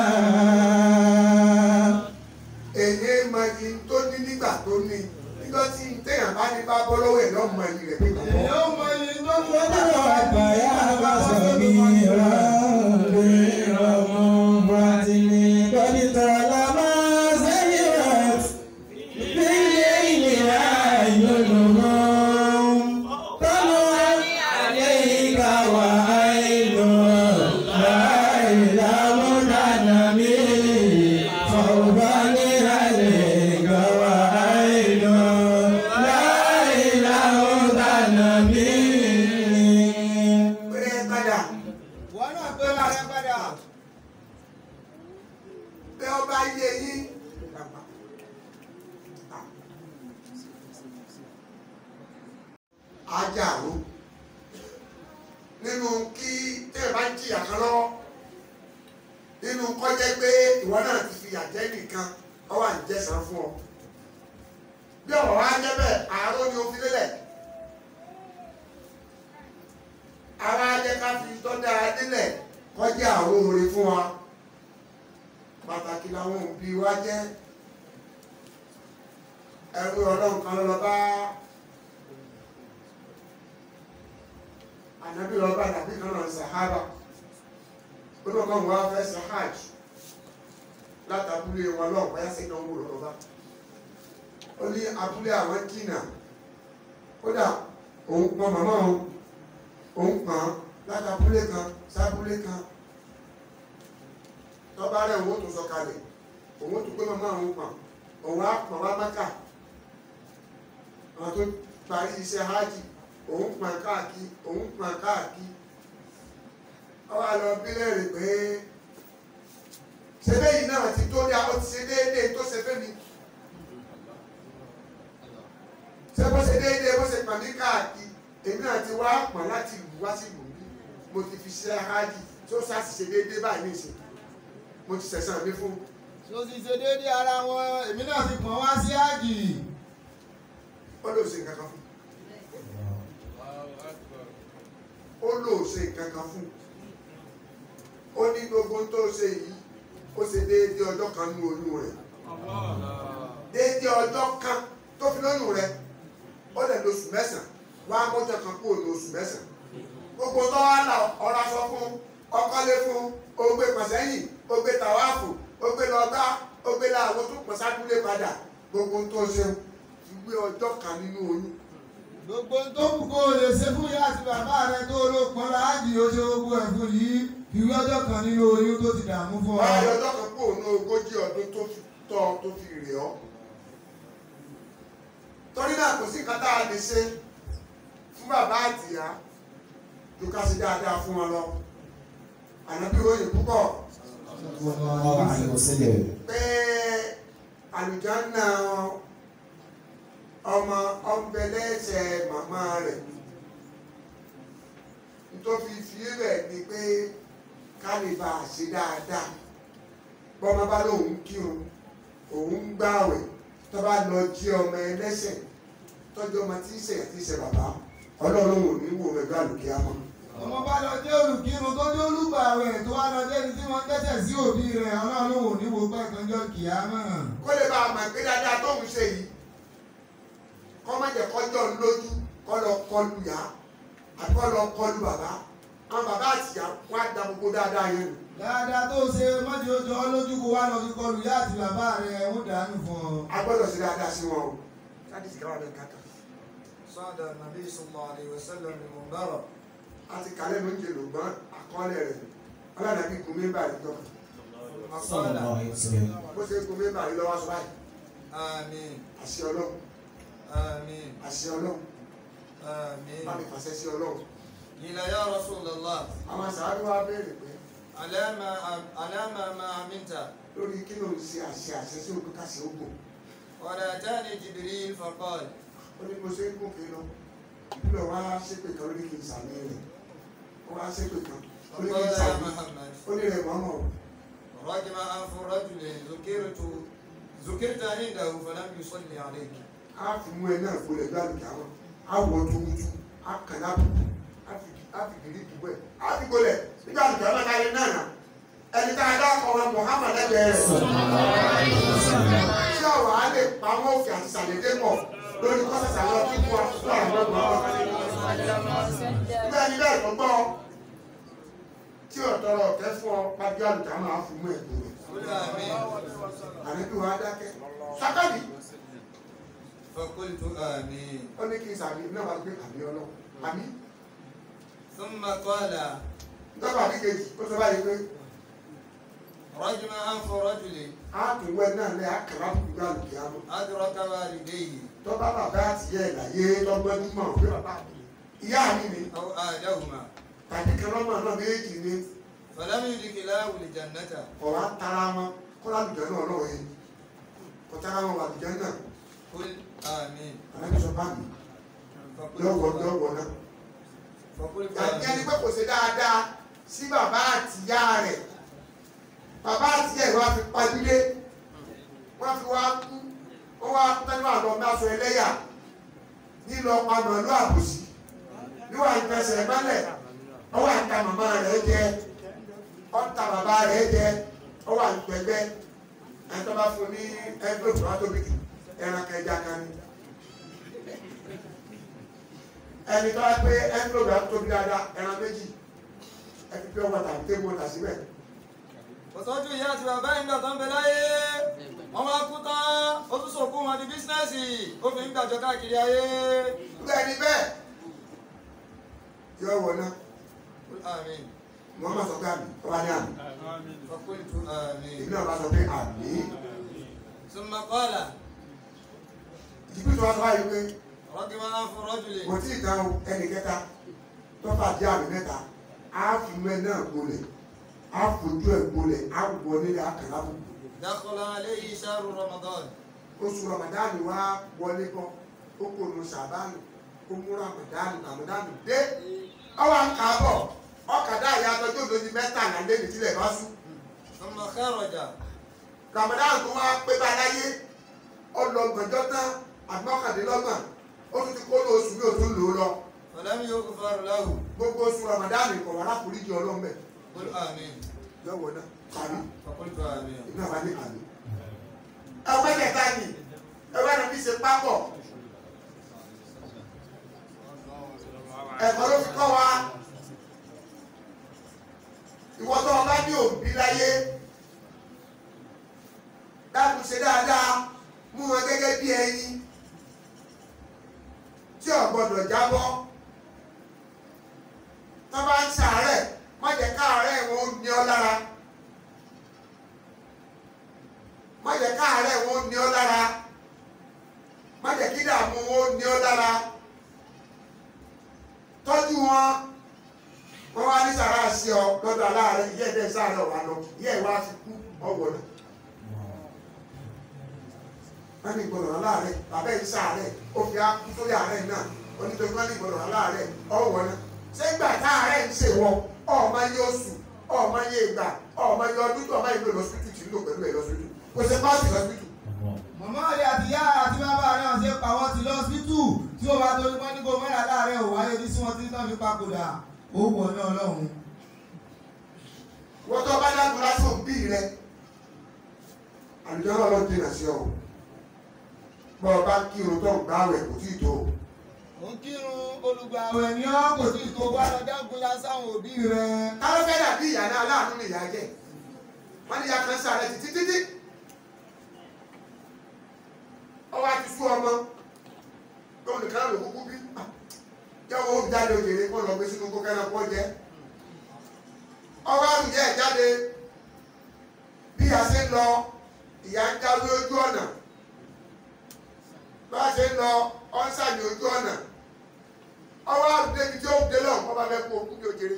èyí máa yí tó ní nígbà tó ní nígbà tí téèyàn bá ní bá bọ́ lọ́wọ́ ẹ̀ lọ́mọ ẹ̀yìn rẹ̀ pé kò èyí bọ́. ó mọ iye tó ń قد ربياك صغيرا غير منفتل قد طالما سيرت في الليل أعينهم طلعت عليك وعين لا إله تنمي خوفا عليك وعين لا إله تنمي pé padà wọn náà pé máa rẹ padà. pé ọba yé yín. ajáàrú nínú kí téèyàn bá ń jìyà kan lọ́wọ́ nínú kọjá pé ìwọ náà ti fi àjẹ́ nìkan ọ wà ń jẹ́sàn fún ọ bí ọ̀rọ̀ wa jẹ́ bẹ́ẹ̀ àárọ̀ ni o fi lélẹ̀ ara jẹ́ ká fi tọ́jà nílẹ̀ kọjá àwọn oore fún wa pàtàkì làwọn òbí wa jẹ́ ẹrú ọlọ́run kan lọ bá ànábì lọ bá ànábì kan náà sàhábà ó lọ kọ́ wọn fẹ́ sàhájì látàbúlé wọn lọ́ọ̀ báyà sí ìdánwò lọ́wọ́ bá ó ní abúlé àwọn jìnnà kódà òun pọn màmá òun òun pọn látàbúlé kan sábúlé kan tọ́ba rẹ̀ òun ó tún sọ kalẹ̀ òun ó tún gbé màmá òun pọn òun á pọn wá máka àwọn tó parí iṣẹ́ hajj òun pọn káàkiri òun pọn káàkiri ọwọ́ àlọ́ bílẹ̀rì pé ṣe lẹ́yìn náà ti tó dá ó ti ṣe déédéé tó ṣe fẹ́ mi ṣé bó ṣe déédéé bó ṣe pọn mí káàkiri èmi náà ti wá pọn láti ìlú wá sí ìlú bí mo ti fi ṣe hajj tó ṣáà ṣe déédéé báyìí nìṣẹ́ mo ti ṣẹ̀san mi fún tó sì ṣe déédéé ara wọn èmi náà ti pọ̀n wá sí àjì. ó lóò ṣe nǹkan kan fún ó lóò ṣe nǹkan kan fún ó ní gbogbo tó ṣe yìí ó ṣe déédéé ọjọ́ kan nínú oyún rẹ̀ déédéé ọjọ́ kan tó fi lóyún rẹ̀ ó lè lóṣù mẹ́sàn-án wá mọ́jọ́ kan kúrò ní oṣù mẹ́sàn-án gbogbo tó wá là ọ̀rọ̀ aṣọ fún ọkọ́lé fún ogbe pàṣẹ́yìn ogbe tàwáàfù ogbe lọ́gbà ogbe làwọn tó pọ̀ sákúlé padà gbogbo tó ṣe ìwé ọjọ́ kan nínú oyún gbogbo tó kù kó o lè ṣe fún ìyá àti bàbá rẹ tó ló pọn láàjì ó ṣe gbogbo ẹ̀ fún yìí ìwé ọjọ́ kan nínú oyún tó ti dààmú fún ọ. wáyé ọjọ́ kan kúrò ní ogójì ọdún tó fi tọ́ ọ tó fi rè ọ́ torí náà kò sí nǹkan tá a lè ṣe fún bàbá àtìyá tó ká sí dáadáa fún wọn lọ ànábì òye púpọ̀ pé àlùjánnà ọmọ ọ̀nbẹ̀lẹ́sẹ̀ màmá rẹ̀ nítorí fi rẹ̀ ni pé ká lè bá a ṣe dáadáa bọ́mọ bá lóun kírun òun ń gbààwẹ̀ tó bá lọ jí ọmọ ẹlẹ́sẹ̀ tọ́jú ọmọ tí ń ṣe àti ṣe bàbá ọlọ́run ò ní wò rẹ̀ gbàlùkì àmọ́ ọmọ bá lọ jẹ́ olùkírun tó jẹ́ olùgbàwẹ̀ tó wá lọ jẹ́ ní tí wọ́n dẹ́sẹ̀ sí òbí rẹ̀ ọlọ́run ò ní wo gbọ́ ìtọ́jọ́ kìámọ̀. kó lè bá a mọ̀ pé dáadáa tóun ṣe yìí kọ́ má jẹ́ kọjọ́ lójú kọ́ lọ kọlu yá àti kọ́ lọ kọlu bàbá àwọn bàbá àtìyá wọn á da gbogbo dáadáa yẹn nù. dáadáa tó ṣe mọ́tì ó jọ ọ́ lójú kó wá lọ fi kọlu ìyá àti bàbá rẹ̀ ó dànù fún ọ. a gbọ́dọ̀ ṣe dáadáa sí wọn o. sádìsì káwá bẹ́ẹ̀ kàkà. صعد النبي صلى الله عليه وسلم المنبر a ti kàlẹ́ ló ń jẹ lògbọ́n àkọọ́lẹ̀ rẹ̀ ọlọ́dàbí kùn mí báyìí tọ́ ثم قال bó ṣe kùn mí báyìí lọ́wọ́ sọ báyìí آمين àṣẹ ọlọ́run آمين àṣẹ ọlọ́run آمين bá mi fàṣẹ sí ọlọ́run. قيل يا رسول الله àwọn sàárù wa béèrè pé على ما على ما ما عملت lórí kí ló ń ṣe àṣẹ àṣẹ sí òkú kàṣẹ ògbò قال أتاني جبريل فقال ó ní mo ṣe ń gòkè lọ ìbílẹ̀ wa ṣépè kan lórí kí n sàmì rẹ̀ ó wá ṣépè kan lórí kí n فقال يا sàmì محمد ó ní rẹ̀ mọ́mọ́ رجم أنف رجل ذكرت ذكرت عنده فلم يصلي عليك á fi mú ẹ náà gbolẹ̀ gbàlùkì àwọn á wọ tuurutu á kàn lábùkù á fi gírí dùbọ̀ ẹ̀ á fi gbolẹ̀ nígbà tó ọlọ́ta yẹn náà nà ẹni tá a dá ọmọ Muhammad lẹ́gbẹ̀ẹ́ rẹ̀ tí ọ̀rọ̀ á lè pamọ́ òkè àti sàlédé pọ̀ lórí kọ́sẹ̀sà lọ kí wọ́n fún àwọn ọmọ ọmọ nígbà ní bẹ́ẹ̀ tó gbọ́ tí ọ̀tọ̀rọ̀ ọ̀kẹ́ fún ọ pàdé àlùkà máa fún mú ẹ̀kọ́ rẹ̀ قل آمين àníbí wa dákẹ́ sákàbí فقلت آمين ó ní kí n sàmì náà wá gbé àmì ọlọ́ àmì ثم قال dọ́gba àbí kejì ó sọ báyìí pé رجم أنف رجل a tún wẹ náà lẹ́ àkàrà fún àlùkì àmọ́ أدرك والديه tọ́ba bàbá àti ìyá ẹ̀ láyé lọ́gbẹ́dúmọ̀ pé bàbá mi ìyá mi ni أو آدهما tàbí kan lọ́mọ náà méjì ni فلم يدخلاه الجنة ọ̀rọ̀ á tara wọn kó lálùjẹ́ náà lọ́wọ́ yẹn kó tara wọn wà lùjẹ́ náà قل آمين àlẹ́ sọ bá mi فقلت lọ́wọ́ lọ́wọ́ náà. فقلت ẹni آمين pé kò ṣe dáadáa sí bàbá àtìyá rẹ̀ bàbá àtìyá rẹ̀ wá fi padìlé wọ́n fi wá kú wọ́n wá kú tẹ́lẹ̀ wà lọ mẹ́sàn ẹlẹ́yà nílò ọ̀pá màálù àbòsí níwà ìfẹsẹ̀ mẹ́lẹ̀ ọwọ́ àta màmá rẹ̀ jẹ ọ̀ta bàbá rẹ̀ jẹ ọwọ́ àgbẹ̀gbẹ́ ẹni tó bá fún ní ẹgbẹ́ òkúra tóbi jù ẹran kẹjá kan ní ẹni tó wá pé ẹnlógà tóbi dáadáa ẹran méjì ẹni pé ọgbà tàbí tébù ọ̀tà síbẹ̀. kò tọ́jú ìyá àti bàbá ìgbà tó ń bẹ láyé wọ́n wá kú tán ó tún sòkú wọn di bísínẹ́sì ó fi ń gbàjọ káàkiri ayé nígbà ẹni bẹ́ẹ̀ yóò wọ náà قل آمين Muhammad sọ pé àmì ọba ní àmì فقلت èmi آمين náà bá sọ pé àmì ثم قال ìdíkùn tó wá sọ báyìí pé رجم أنف رجل kò tí ì tán o ẹnì kẹta tó bá jẹ́ àmì mẹ́ta á fi mẹ́ náà gbolẹ̀ á fojú ẹ̀ gbolẹ̀ á wọ nílé àkàrà bù. دخل عليه شهر رمضان oṣù ramadani wá wọlé bọ́ ó kò nu sàbánu ó mú ramadani ramadani dé ọwọ́ àkàbọ̀ ọkàdá ìyá àtọ́jú òdòdó mẹ́tàlá lẹ́nu tílẹ̀ bá sùn. ثم خرج ramadan tó wá pé bá láyé ọlọgbọ̀njọ́ tán àgbọ̀kàndínlọ́gbọ̀n ó tún ti kó lọ oṣù mi ò tún lò ó lọ فلم يغفر له gbogbo oṣù ramadan kọ̀ wá láforíjì ọlọ́mọ ẹ̀ قل آمين lọ́wọ́ náà kàrí فقلت آمين iná wa ní kàrí. ẹgbẹ́ kẹta ni ẹgbẹ́ náà fi ṣe pápọ̀ ẹ̀kọ́ ló fi kọ́ wa ìwọ tó ọba ní òbí láyé dákun ṣe dáadáa mú wọn gẹ́gẹ́ bí ẹyin tí ò gbọdọ̀ jábọ́ tó bá ń ṣàárẹ̀ má jẹ́ káàárẹ̀ wọn ó ní ọ lára má jẹ́ káàárẹ̀ wọn ó ní ọ lára má jẹ́ kí dààmú wọn ó ní ọ lára tọ́jú wọn wọ́n wá ní sàrà sí ọ lọ́dọ̀ aláàárẹ̀ ìyá ẹ̀dẹ́ sàrà wà lọ ìyá ìwà ti kú ọgbọ̀n náà wọ́n ní ìgbọ̀nà aláàárẹ̀ bàbá yìí sàárẹ̀ ó fi á kú sórí àárẹ̀ náà onítorí wọ́n ní ìgbọ̀nà aláàárẹ̀ ọ̀wọ́ náà ṣé gbà táàárẹ̀ ń ṣe wọ ọ̀ọ́mọ yé oṣù ọ̀ọ́mọ yé ìgbà ọ̀ọ́mọ yé ọdún tó ọmọ ìlú lọ́sítù tí ń lò pẹ̀lú ẹ̀ lọ́sítù kò ṣe pàṣẹ lọ́sítù màmá rẹ̀ àti ìyá àti bàbá rẹ̀ hàn ṣe pa wọ́n ti lọ́sítù tí ó bá torí wọ́n ní kó mẹ́ra láàárẹ̀ ò wáyé ní sí wọn tí náà fi papòdà ó wọ̀ ní ọlọ́run. wọ́n tó bá dákun lásán òbí rẹ àlùjọ náà ló dènà sí ọ bọ́ ọ bá kírun tó ń gbáwẹ̀ kò tí ì tó ó ń kírun olùgbàwẹ̀ ní ọ́ kò sí ìtò wá lọ dágun lásáwọn òbí rẹ̀. ká ló fẹ́ dàbí ìyá náà aláàánú ni ìyá jẹ́ wọ́n ní ìyá kan sáré títí títí ọwọ́ àti sú ọmọ lóun nìkan ló kúkú bí jẹ́wọ́ ó jáde òjèrè kó lọ gbé sínú kó kẹ́nà kó jẹ́ ọwọ́ àrùn yẹ́ ẹ̀ jáde bí a ṣe ń lọ ìyá ń jáwé ojú ọ̀nà bá a ṣe ń lọ ọ́nsàmì ojú ọ̀nà ọwọ́ àrùn débi tí ó dé lọ́hùn kọ́ bá fẹ́ kó okú bí òjèrè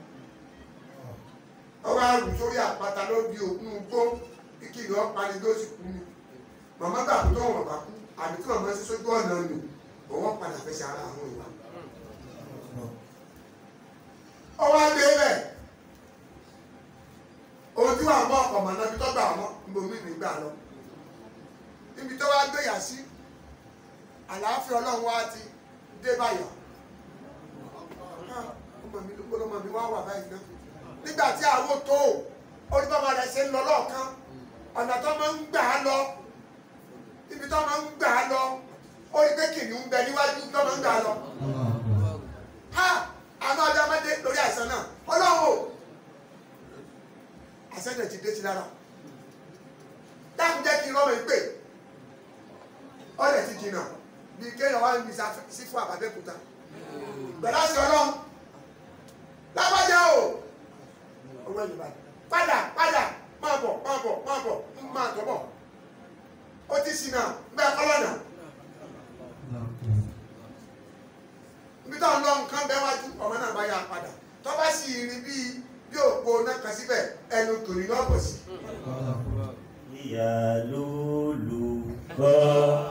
ọwọ́ àrùn sórí àpáta ló di òkun gbó kíkì ní ọ̀pani ló sì kú ni màmá gbà tó tó wọn bá kú àbí tí màmá ṣe sójú ọ̀nà nù òun padà fẹsẹ̀ ara àwọn ìwà. ọwọ́ àgbẹ̀ bẹ̀ ohun tí wàá mọ ọkọ̀ mọ̀ náà bí tó gbà mọ́ nbomi nígbà lọ níbi tó wá gbéyà sí àlàáfíà ọlọ́run wá ti dé báyà ọmọ mi ló gbọ́dọ̀ mọ̀ mi wá wà báyìí náà nígbà tí àwọn tó orí bàbá rẹ̀ ṣe ń lọ lọ́ọ̀kan ọ̀nà tó máa ń gbà á lọ ibi tó máa ń gbà á lọ ó rí pé kìnìún ń bẹ níwájú tó máa ń gbà á lọ. ha àmọ́ ọjọ́ máa dé lórí àìsàn náà ọlọ́run o àìsàn náà ti dé sí lára dákun jẹ́ kí n rọ́mọ ìpè ọ̀rẹ́ ti jìnnà bí kéèyàn wá ń bí sí fún àbábẹ́kúta pẹ̀lú àṣẹ ọlọ́run lágbájá o owó ẹ̀yìn báyìí padà padà máa bọ̀ máa bọ̀ máa bọ̀ máa tọ́ bọ̀ ó ti sin náà bẹ́ẹ̀ kọ́lọ́nà ibi tó ń lọ nǹkan bẹ́ẹ̀ wájú ọmọ náà bá yà padà tó bá sì rí bí bí òpó náà kan síbẹ̀ ẹnu tòrí náà bọ̀ sí. ìyá ló lù kọ́.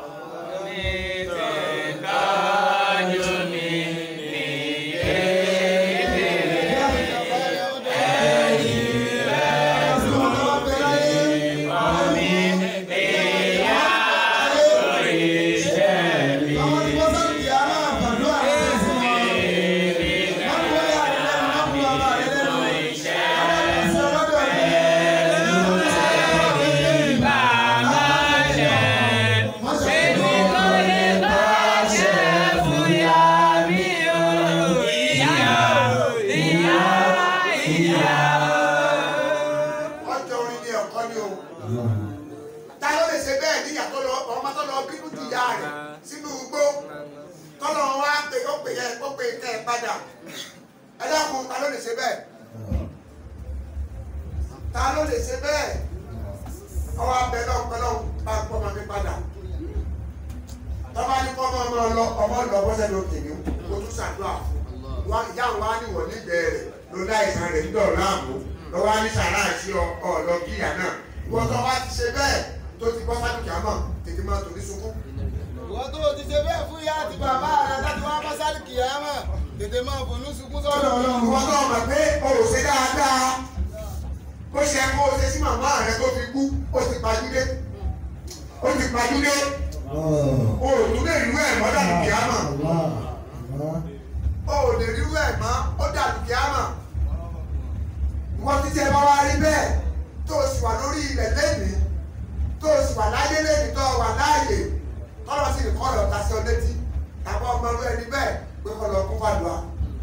ọjọ́ orin ni ẹ̀kọ́ ni o ta ló lè ṣe bẹ́ẹ̀ níyà tó lọ ọmọ tó lọ bínú ju ìyá rẹ̀ sínú igbó tọ́lọ̀ wá pé ó pè yẹ ó pè kẹ́ ẹ padà ẹ dákun ta ló lè ṣe bẹ́ẹ̀ ta ló lè ṣe bẹ́ẹ̀ ọwọ́ abẹ náà pẹ́ náà bá pọ́ ọmọ mi padà tọ́ba ní kọ́ ọmọ ọmọ lọ ọmọ lọ bọ́sẹ̀ ló kìíní o tún ṣàdúrà fún wa ìyá wa ní wọ̀ nígbẹ̀ẹ́ rẹ̀ ló dá ìsàn rẹ̀ ń dọ̀ láàmú lọ́wọ́ á ní sàrà àti ọ̀ọ́dọ̀ kíyà náà ìwọ́n tó wá ti ṣe bẹ́ẹ̀ tó ti bọ́ sádùkì àmọ́ tètè máa tòní sunkún. ìwọ tó o ti ṣe bẹ́ẹ̀ fún ìyá àti bàbá rẹ láti wá mọ́sálì kìámà tètè máa fònú sunkún sọ́dọ̀ ọlọ́run. ìwọ́n tó mọ̀ pé o ò ṣe dáadáa bó ṣe kó o ṣe sí màmá rẹ tó fi kú ó ti pajúdé ó ti pajúdé o ò tún lè rú ẹ̀ mọ́ dàdùkì àmọ́ o ò lè rú ẹ̀ mọ́ ó dàdùkì àmọ́ ìwọ́n ti tẹ́ bá wá rí bẹ́ẹ̀ tó o sì wà lórí ilẹ̀ lẹ́nìí tó o sì wà láyé lẹ́nìí tó o wà láàyè kọ́lọ́ sí ní kọ́lọ́ ta sí ọ létí tàbí ọmọ ọlú ẹni bẹ́ẹ̀ pé kọ́lọ́ kún fàdùà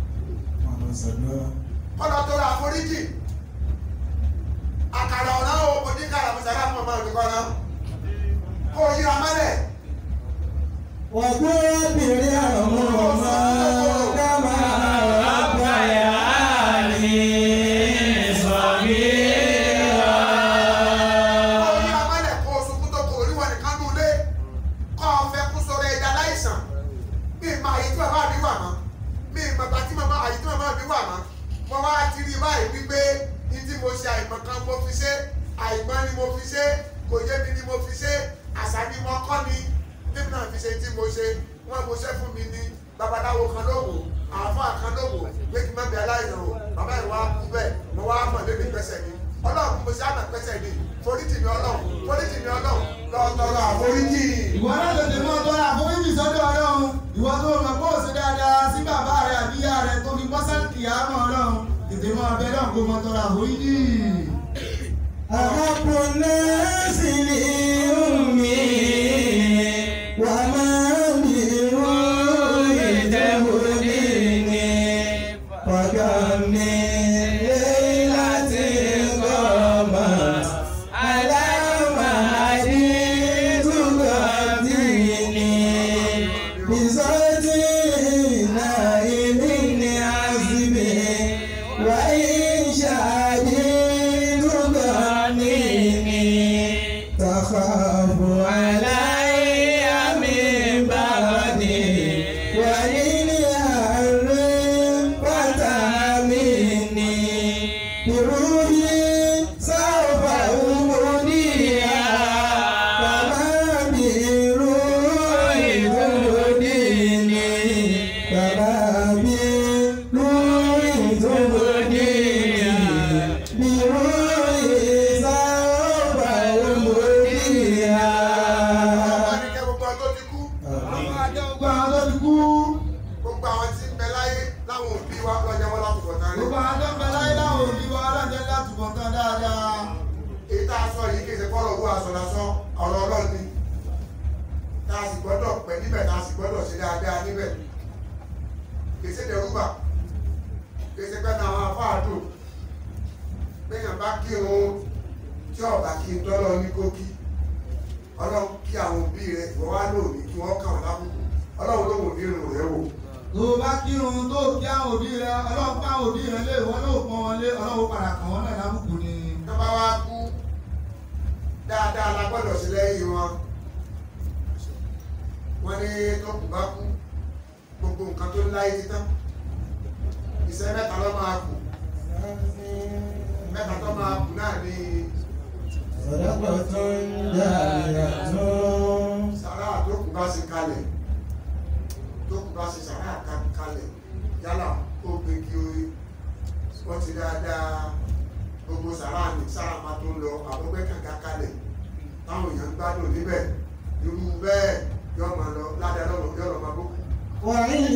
kọ́lọ́ tó ra àforíjì àkàrà ọ̀nà o kò ní kàrà mọ̀sára fún ọmọ mi kọ́nà kó o yíra mọ́lẹ̀ وقل رب ارحمهما كما ربياني صغيرا kó o yíra mọ́lẹ̀ kó o sunkún tó kò oríwọ̀ nìkan nù lé kọ́ ọ fẹ́ kú sọ̀rọ̀ ẹ̀dá láìsàn mi ma àyè tí màmá mi wà mọ́ mi ma gbà tí màmá àyè tí màmá mi wà mọ́ mo wá ti rí báyìí wípé ní tí mo ṣe àìmọ̀ kan mo fi ṣe àìmọ̀ ni mo fi ṣe kò yé mi ni mo fi ṣe àṣà ni mo kọ́ ni níbi náà fi ṣe tí mo ṣe wọ́n mo ṣe fún mi ní babaláwo kan lówó àáfàá kan lówó pé kí n má bẹ aláìsàn o bàbá ìwà kú bẹ́ẹ̀ mo wá mọ̀ lé mi pẹ́sẹ̀ ni ọlọ́run mo ṣe àmọ̀ pẹ́sẹ̀ ni foríjì mi ọlọ́run foríjì mi ọlọ́run lọ tọrọ àforíjì. ìwọ náà tètè máa tọrọ àforíjì sọ́dọ̀ ọlọ́run ìwọ tó o mọ̀ pé o ṣe dáadáa sí bàbá rẹ àbí ìyá rẹ tó fi mọ́sálì kìámà ọlọ́run tètè máa bẹ náà kó máa tọrọ àforíjì. أحب الناس لأمي وما بروح تهديني وكم من ليلة قامت على مهدي تغطيني بصوت نائم عزم وإن شهدت تغنيني تخاف علي من بعدي وللأمر فتامني بروحي سوف أمنيها كما بروحي تهديني كما بروحي تهديني بروحي سوف أمنيها Bàbá ní kẹ́ gbogbo àwọn tó ti kú. àwọn àjọ gbogbo àwọn tó ti kú Gbogbo àwọn tí ń bẹ láyé láwọn òbí wa lọ́jọ́ wọn láti bọ̀ tán ní. gbogbo àwọn tó ń bẹ láyé láwọn òbí wa ọlọ́jẹ́ láti bọ̀ tán dáadáa. Èyí tá a sọ yìí kì í ṣe fọ́lọ̀ owó aṣọ lásán ọ̀rọ̀ ọlọ́run ni. Tá a sì gbọ́dọ̀ pẹ́ níbẹ̀ tá a sì gbọ́dọ̀ ṣe dáadáa níbẹ̀. Kì í ṣe dẹrúbà. Kì í ṣe pẹ́ náà àwọn afáàdù. Béèyàn bá kírun tí ọ̀bà kí n tọ́lọ́ ní kókí. Ọlọ́run kí àwọn òbí rẹ̀ wọ́n wá lóòní kí wọ́n kàn wọ́n lábùkù. Ọlọ́run ló wò ní irun rẹ̀ wò. tó o bá kírun tó o kí àwọn òbí rẹ ọlọ́run pa àwọn òbí rẹ lé wọn ló pọn wọn lé ọlọ́run padà kàn wọ́n náà lábùkù ni. tó bá wá kú dáadáa la gbọ́dọ̀ sí lẹ́yìn wọn wọ́n ní tó kù bá kú gbogbo nǹkan tó láyé ti tán iṣẹ́ mẹ́ta ló máa kù mẹ́ta tó máa kù náà ní صدقة جارية sàrà tó kù bá ṣe kalẹ̀ tó kù bá ṣe sàrà ka- kalẹ̀ yálà ó gbégi orí wọ́n ti dáadáa gbogbo sàrà ní sàrà máa tó ń lọ àbọ̀gbẹ́ kàkà kalẹ̀ táwọn èèyàn ń gbádùn níbẹ̀ irú bẹ́ẹ̀ yóò máa lọ ládàá lọ́wọ́ yóò lọ máa bó. وعلم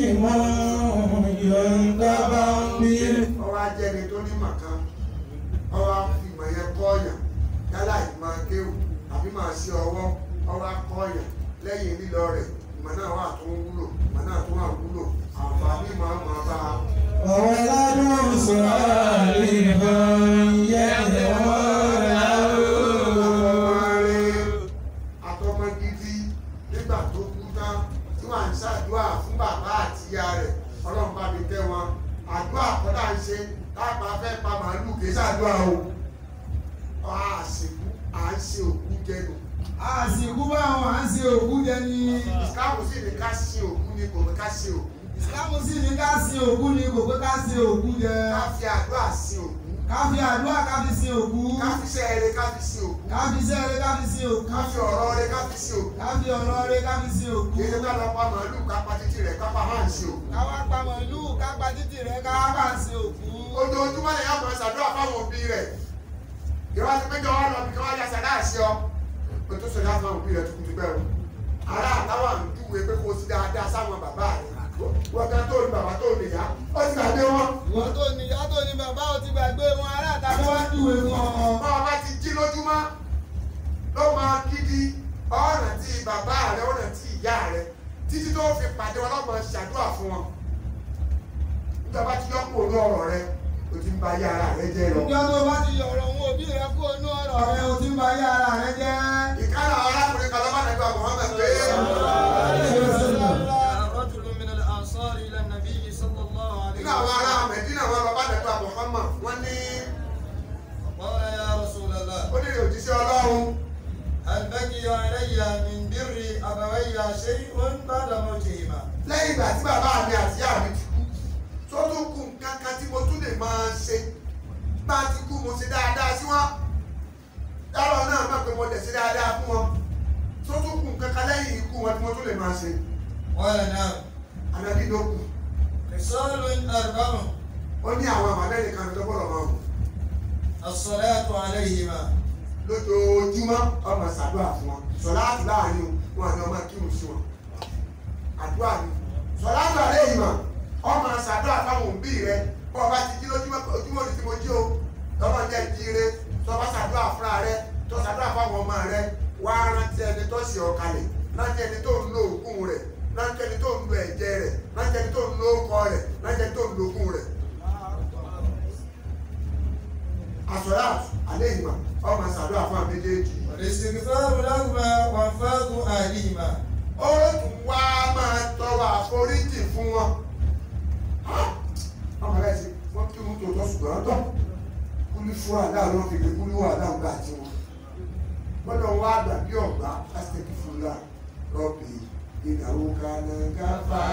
ينتفع به ọwọ́ ajẹ́ni tó ní màkàn ọwọ́ ìmọ̀ yẹn kọ́ọ̀yàn yálà ìmọ̀ akéwù àbí máa ṣe ọwọ́ ọwọ́ akọ́ọ̀yàn lẹ́yìn lílọ rẹ̀ ìmọ̀ náà wà tó ń wúlò ìmọ̀ náà tó wà wúlò àǹfààní máa máa bá a. وولد صالح يدعو له àtọmọ gidi nígbà tó kú tán tí wọ́n ń ṣàdúrà fún bàbá àti ìyá rẹ̀ ọlọ́run bá mi tẹ́ wọn àdúrà kọ́dà ń ṣe láàpá fẹ́ pa màálù kì í ṣàdúrà o à ṣèkú à ń ṣe òkú jẹnu àsìkú báwọn à ń ṣe òkú jẹ ní ìsìláàmù sì ní ká sin òkú ni kò ní ká sin òkú ìsìlámù sì ní ká sin òkú ni kò pé ká sin òkú jẹ ká fi àdúrà sin òkú ká fi àdúrà ká fi sin òkú ká fi iṣẹ́ eré ká fi sin òkú ká fi sẹ́ẹ̀rẹ́ ká fi sin òkú ká fi ọ̀rọ̀ eré ká fi sin òkú ká fi ọ̀rọ̀ rẹ ká fi sin òkú kí ló ká lọ pa màálù ká pa títí rẹ̀ ká pa máa ń sin òkú. ká wá pa màlúù ká pa títì rẹ ká wá sin òkú. ojoojúmọ́ lè yá máa ṣàdúrà fáwọn òbí rẹ̀ ìwà ti péjọ wọn lọ bí kí wọ́n yá sàdá àṣẹ ọ pé tó sọdá fáwọn òbí rẹ̀ tuntun bẹ́ẹ̀ o ará àtàwọn àdúgbò pé kó o sí dáadáa sáwọn bàbá rẹ̀ wọ́n kan tó ní bàbá tó ní ìyá ó ti gbàgbé wọn. ìwọ tó ní ìyá tó ní bàbá ò ti gbàgbé wọn ará àtàkùn wá júwe fún ọ. báwa bá ti jí lójúmọ́ ló máa kídi ọ̀nà tí bàbá rẹ̀ ọ̀nà tí ìyá rẹ̀ títí tó fi pàdé wọn lọ́mọ ṣàdúrà fún wọn nígbà bá ti yọkùn òun ọ̀rọ̀ rẹ̀ o ti ń ba ayé ara rẹ̀ jẹ́ lọ. ìjọ tó bá ti yọ̀rọ̀ òun òbí rẹ kó inú ọ̀rọ̀ rẹ o ti ń ba ayé ara rẹ jẹ́. ìkárà arákùnrin kan lọ́ba nàgbà Muhammad pé رجل من الأنصار إلى النبي صلى الله عليه nínú àwọn ará وسلم Mẹ̀dínà wọn lọ́ba nàgbà Muhammad wọ́n ní قال يا رسول الله ó nílò òjíṣẹ́ Ọlọ́run هل بقي علي من بر أبوي شيء بعد موتهما lẹ́yìn ìgbà tí bàbá mi àti ìyá mi ti kú tó tún kù nǹkan kan tí mo tún lè máa ṣe bá ti kú mo ṣe dáadáa sí wọn dábàá náà mọ̀ pé mo lè ṣe dáadáa fún wọn tó tún kù nǹkan kan lẹ́yìn ikú wọn tí mo tún lè máa ṣe قال نعم ànábì ló kù خصال أربع ó ní àwọn àmàlẹ́yìn kan tó gbọ́dọ̀ máa wù الصلاة عليهما lójoojúmọ́ ọmọ ṣàdúrà fún wọn sọláàtù láàrin wọn àti ọmọ kírun sí wọn àdúrà ni sọláàtù àlẹ́ yìí mọ̀ ọmọ ṣàdúrà fáwọn òbí rẹ bọ́ ọba ti jí lójúmọ́ ojúmọ́ ní tí mo jí o tọ́mọ jẹ́ ìjíire tọ́ba ṣàdúrà fúnra rẹ tó ṣàdúrà fáwọn ọmọ rẹ wá rántí ẹni tó ṣe ọ̀kalẹ̀ rántí ẹni tó ń lo òkun rẹ rántí ẹni tó ń lo ẹ̀jẹ̀ rẹ rántí ẹni tó ń lo ọkọ rẹ rántí ẹni tó ń lo òkun rẹ àsọláàtù àlẹ́ yìí mọ̀ ọmọ ṣàdúrà fún àwọn méjèèjì والاستغفار لهما وانفاذ أهلهما ó tún wá máa tọrọ àforíjì fún wọn. ọmọ rẹ ṣe wọn kí wọn tó tọ ṣùgbọ́n tọ kúlí fún àdá ló fi gbé kúlí wà dáhùn gbà tí wọn. gbọ́dọ̀ wá àgbà bí ọ̀gbá pásítẹ̀kì fúnra rọ́bì ìnáwó kaná gáfà.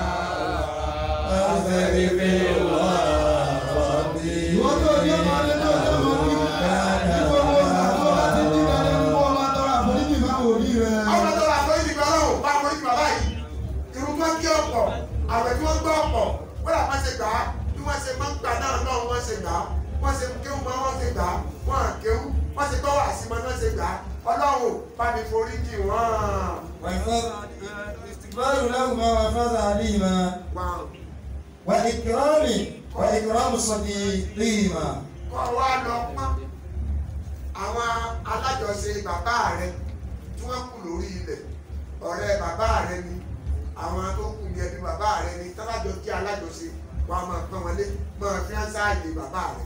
ìwọ tó ní ọmọ rẹ tó ní ọmọ ní ìwọ wo sàkó àti dídá lẹ́nu kó o máa tọrọ àforíjì fáwọn òbí rẹ. ọmọ tó wà àforíjì kan náà bá àforíjì bàbá yìí irun tó kí ọ̀pọ̀ àwẹ̀ tí wọ́n gbọ́ ọ̀pọ̀ wọ́n làpá ṣe gbà á bí wọ́n ṣe máa ń gbà náà náà wọ́n ṣe gbà á wọ́n ṣe kéwù máa wọ́n ṣe gbà á wọ́n à kéwù wọ́n ṣe gbọ́ wà sí máa náà ṣe gbà á ọlọ́run bá mi forí jì wọ́n. وانفاذ الاستغفار لهما وانفاذ أهلهما wọ́n وإكرام وإكرام صديقهما kọ́ wa lọ pọ́n àwọn alájọṣe bàbá rẹ tí wọ́n kù lórí ilẹ̀ ọ̀rẹ́ bàbá rẹ ni àwọn tó kù ní ẹbí bàbá rẹ ni tábàjọ kí alájọṣe wa máa pọ́n wọlé máa fi hàn sáàyè bàbá rẹ.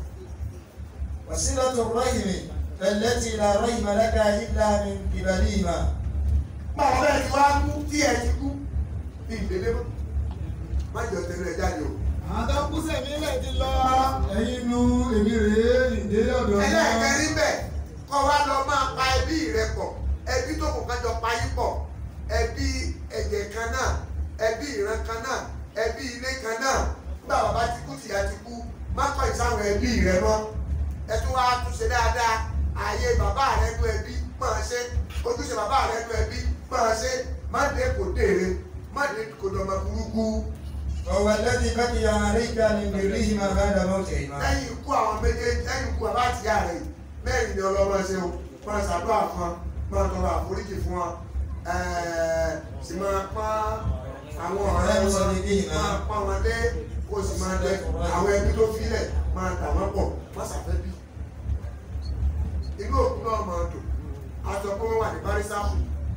وصلة الرحم التي لا رحم لك إلا من قبلهما báwo bẹ́ẹ̀ ti wá kú tí ẹ ti kú ní ìdílé mọ́ má jọ tẹ̀lé ẹ jáde o. àwọn tó kú sẹ̀mí lẹ̀ ti lọ. ẹ̀yin nu èmi rèé ìdílé ọ̀dọ̀ náà. ẹlẹ́ẹ̀kẹrin bẹ̀ kọ́ wa lọ máa pa ẹbí rẹ pọ̀ ẹbí tó kù kájọ pa yín pọ̀ ẹbí ẹ̀jẹ̀ kan náà ẹbí ìran kan náà ẹbí ilé kan náà nígbà bàbá ti kú tìyá ti kú má kọ́ ìsáwọn ẹbí rẹ mọ́ ẹ tún wá túnṣe dáadáa ààyè bàbá rẹ nú ẹbí máa ṣe ojúṣe bàbá rẹ nú ẹbí máa ṣe má dé kò dèrè má dé kò dọ̀mọ̀ burúkú وهو الذي بقي عليك من برهما بعد موتهما lẹ́yìn ikú àwọn méjèèjì lẹ́yìn ikú bàbá àti ìyá rẹ̀ yìí mẹ́rin ni ọlọ́mọ ṣe o máa ṣàdúrà fún wọn máa tọrọ àforíjì fún wọn ẹ̀ẹ́ sì máa pọ́n àwọn ọ̀rẹ́ wọn máa pọ́n wọn lé kó sì máa lẹ àwọn ẹbí tó filẹ̀ máa dà wọ́n pọ̀ má ṣàfẹ́ bí. inú òkú náà máa dùn aṣọ pé wọ́n wà ní bárísàkù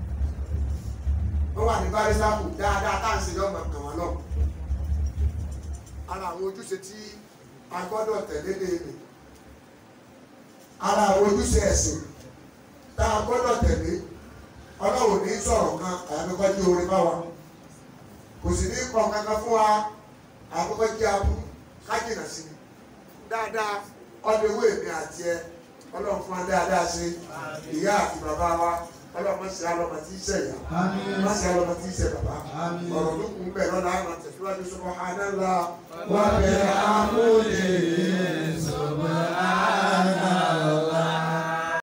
wọ́n wà ní bárísàkù dáadáa tá à ń ṣe yọ̀ máa kàn wọ́n lọ ara àwọn ojúṣe tí a gbọ́dọ̀ tẹ̀lé léèrè ara àwọn ojúṣe ẹ̀sìn tá a gbọ́dọ̀ tẹ̀lé ọlọ́run ní sọ̀rọ̀ kan àyàfikọ́ jí orin bá wa kò sì ní kọ́ kankan fún wa àkọ́kọ́ jí aburú kájìnà sí i dáadáa ọdún ewé mi àti ẹ ọlọ́run fún wa dáadáa sí ìyá àti bàbá wa ọlọ́mọ sí alọ́mọ tí í ṣe ìyá Àmín. má sí alọ́mọ tí í ṣe bàbá Àmín. ọ̀rọ̀ tó kún bẹ́ẹ̀ lọ́la àwọn tẹ̀síwájú subhanallah Wa bihamdihi subhana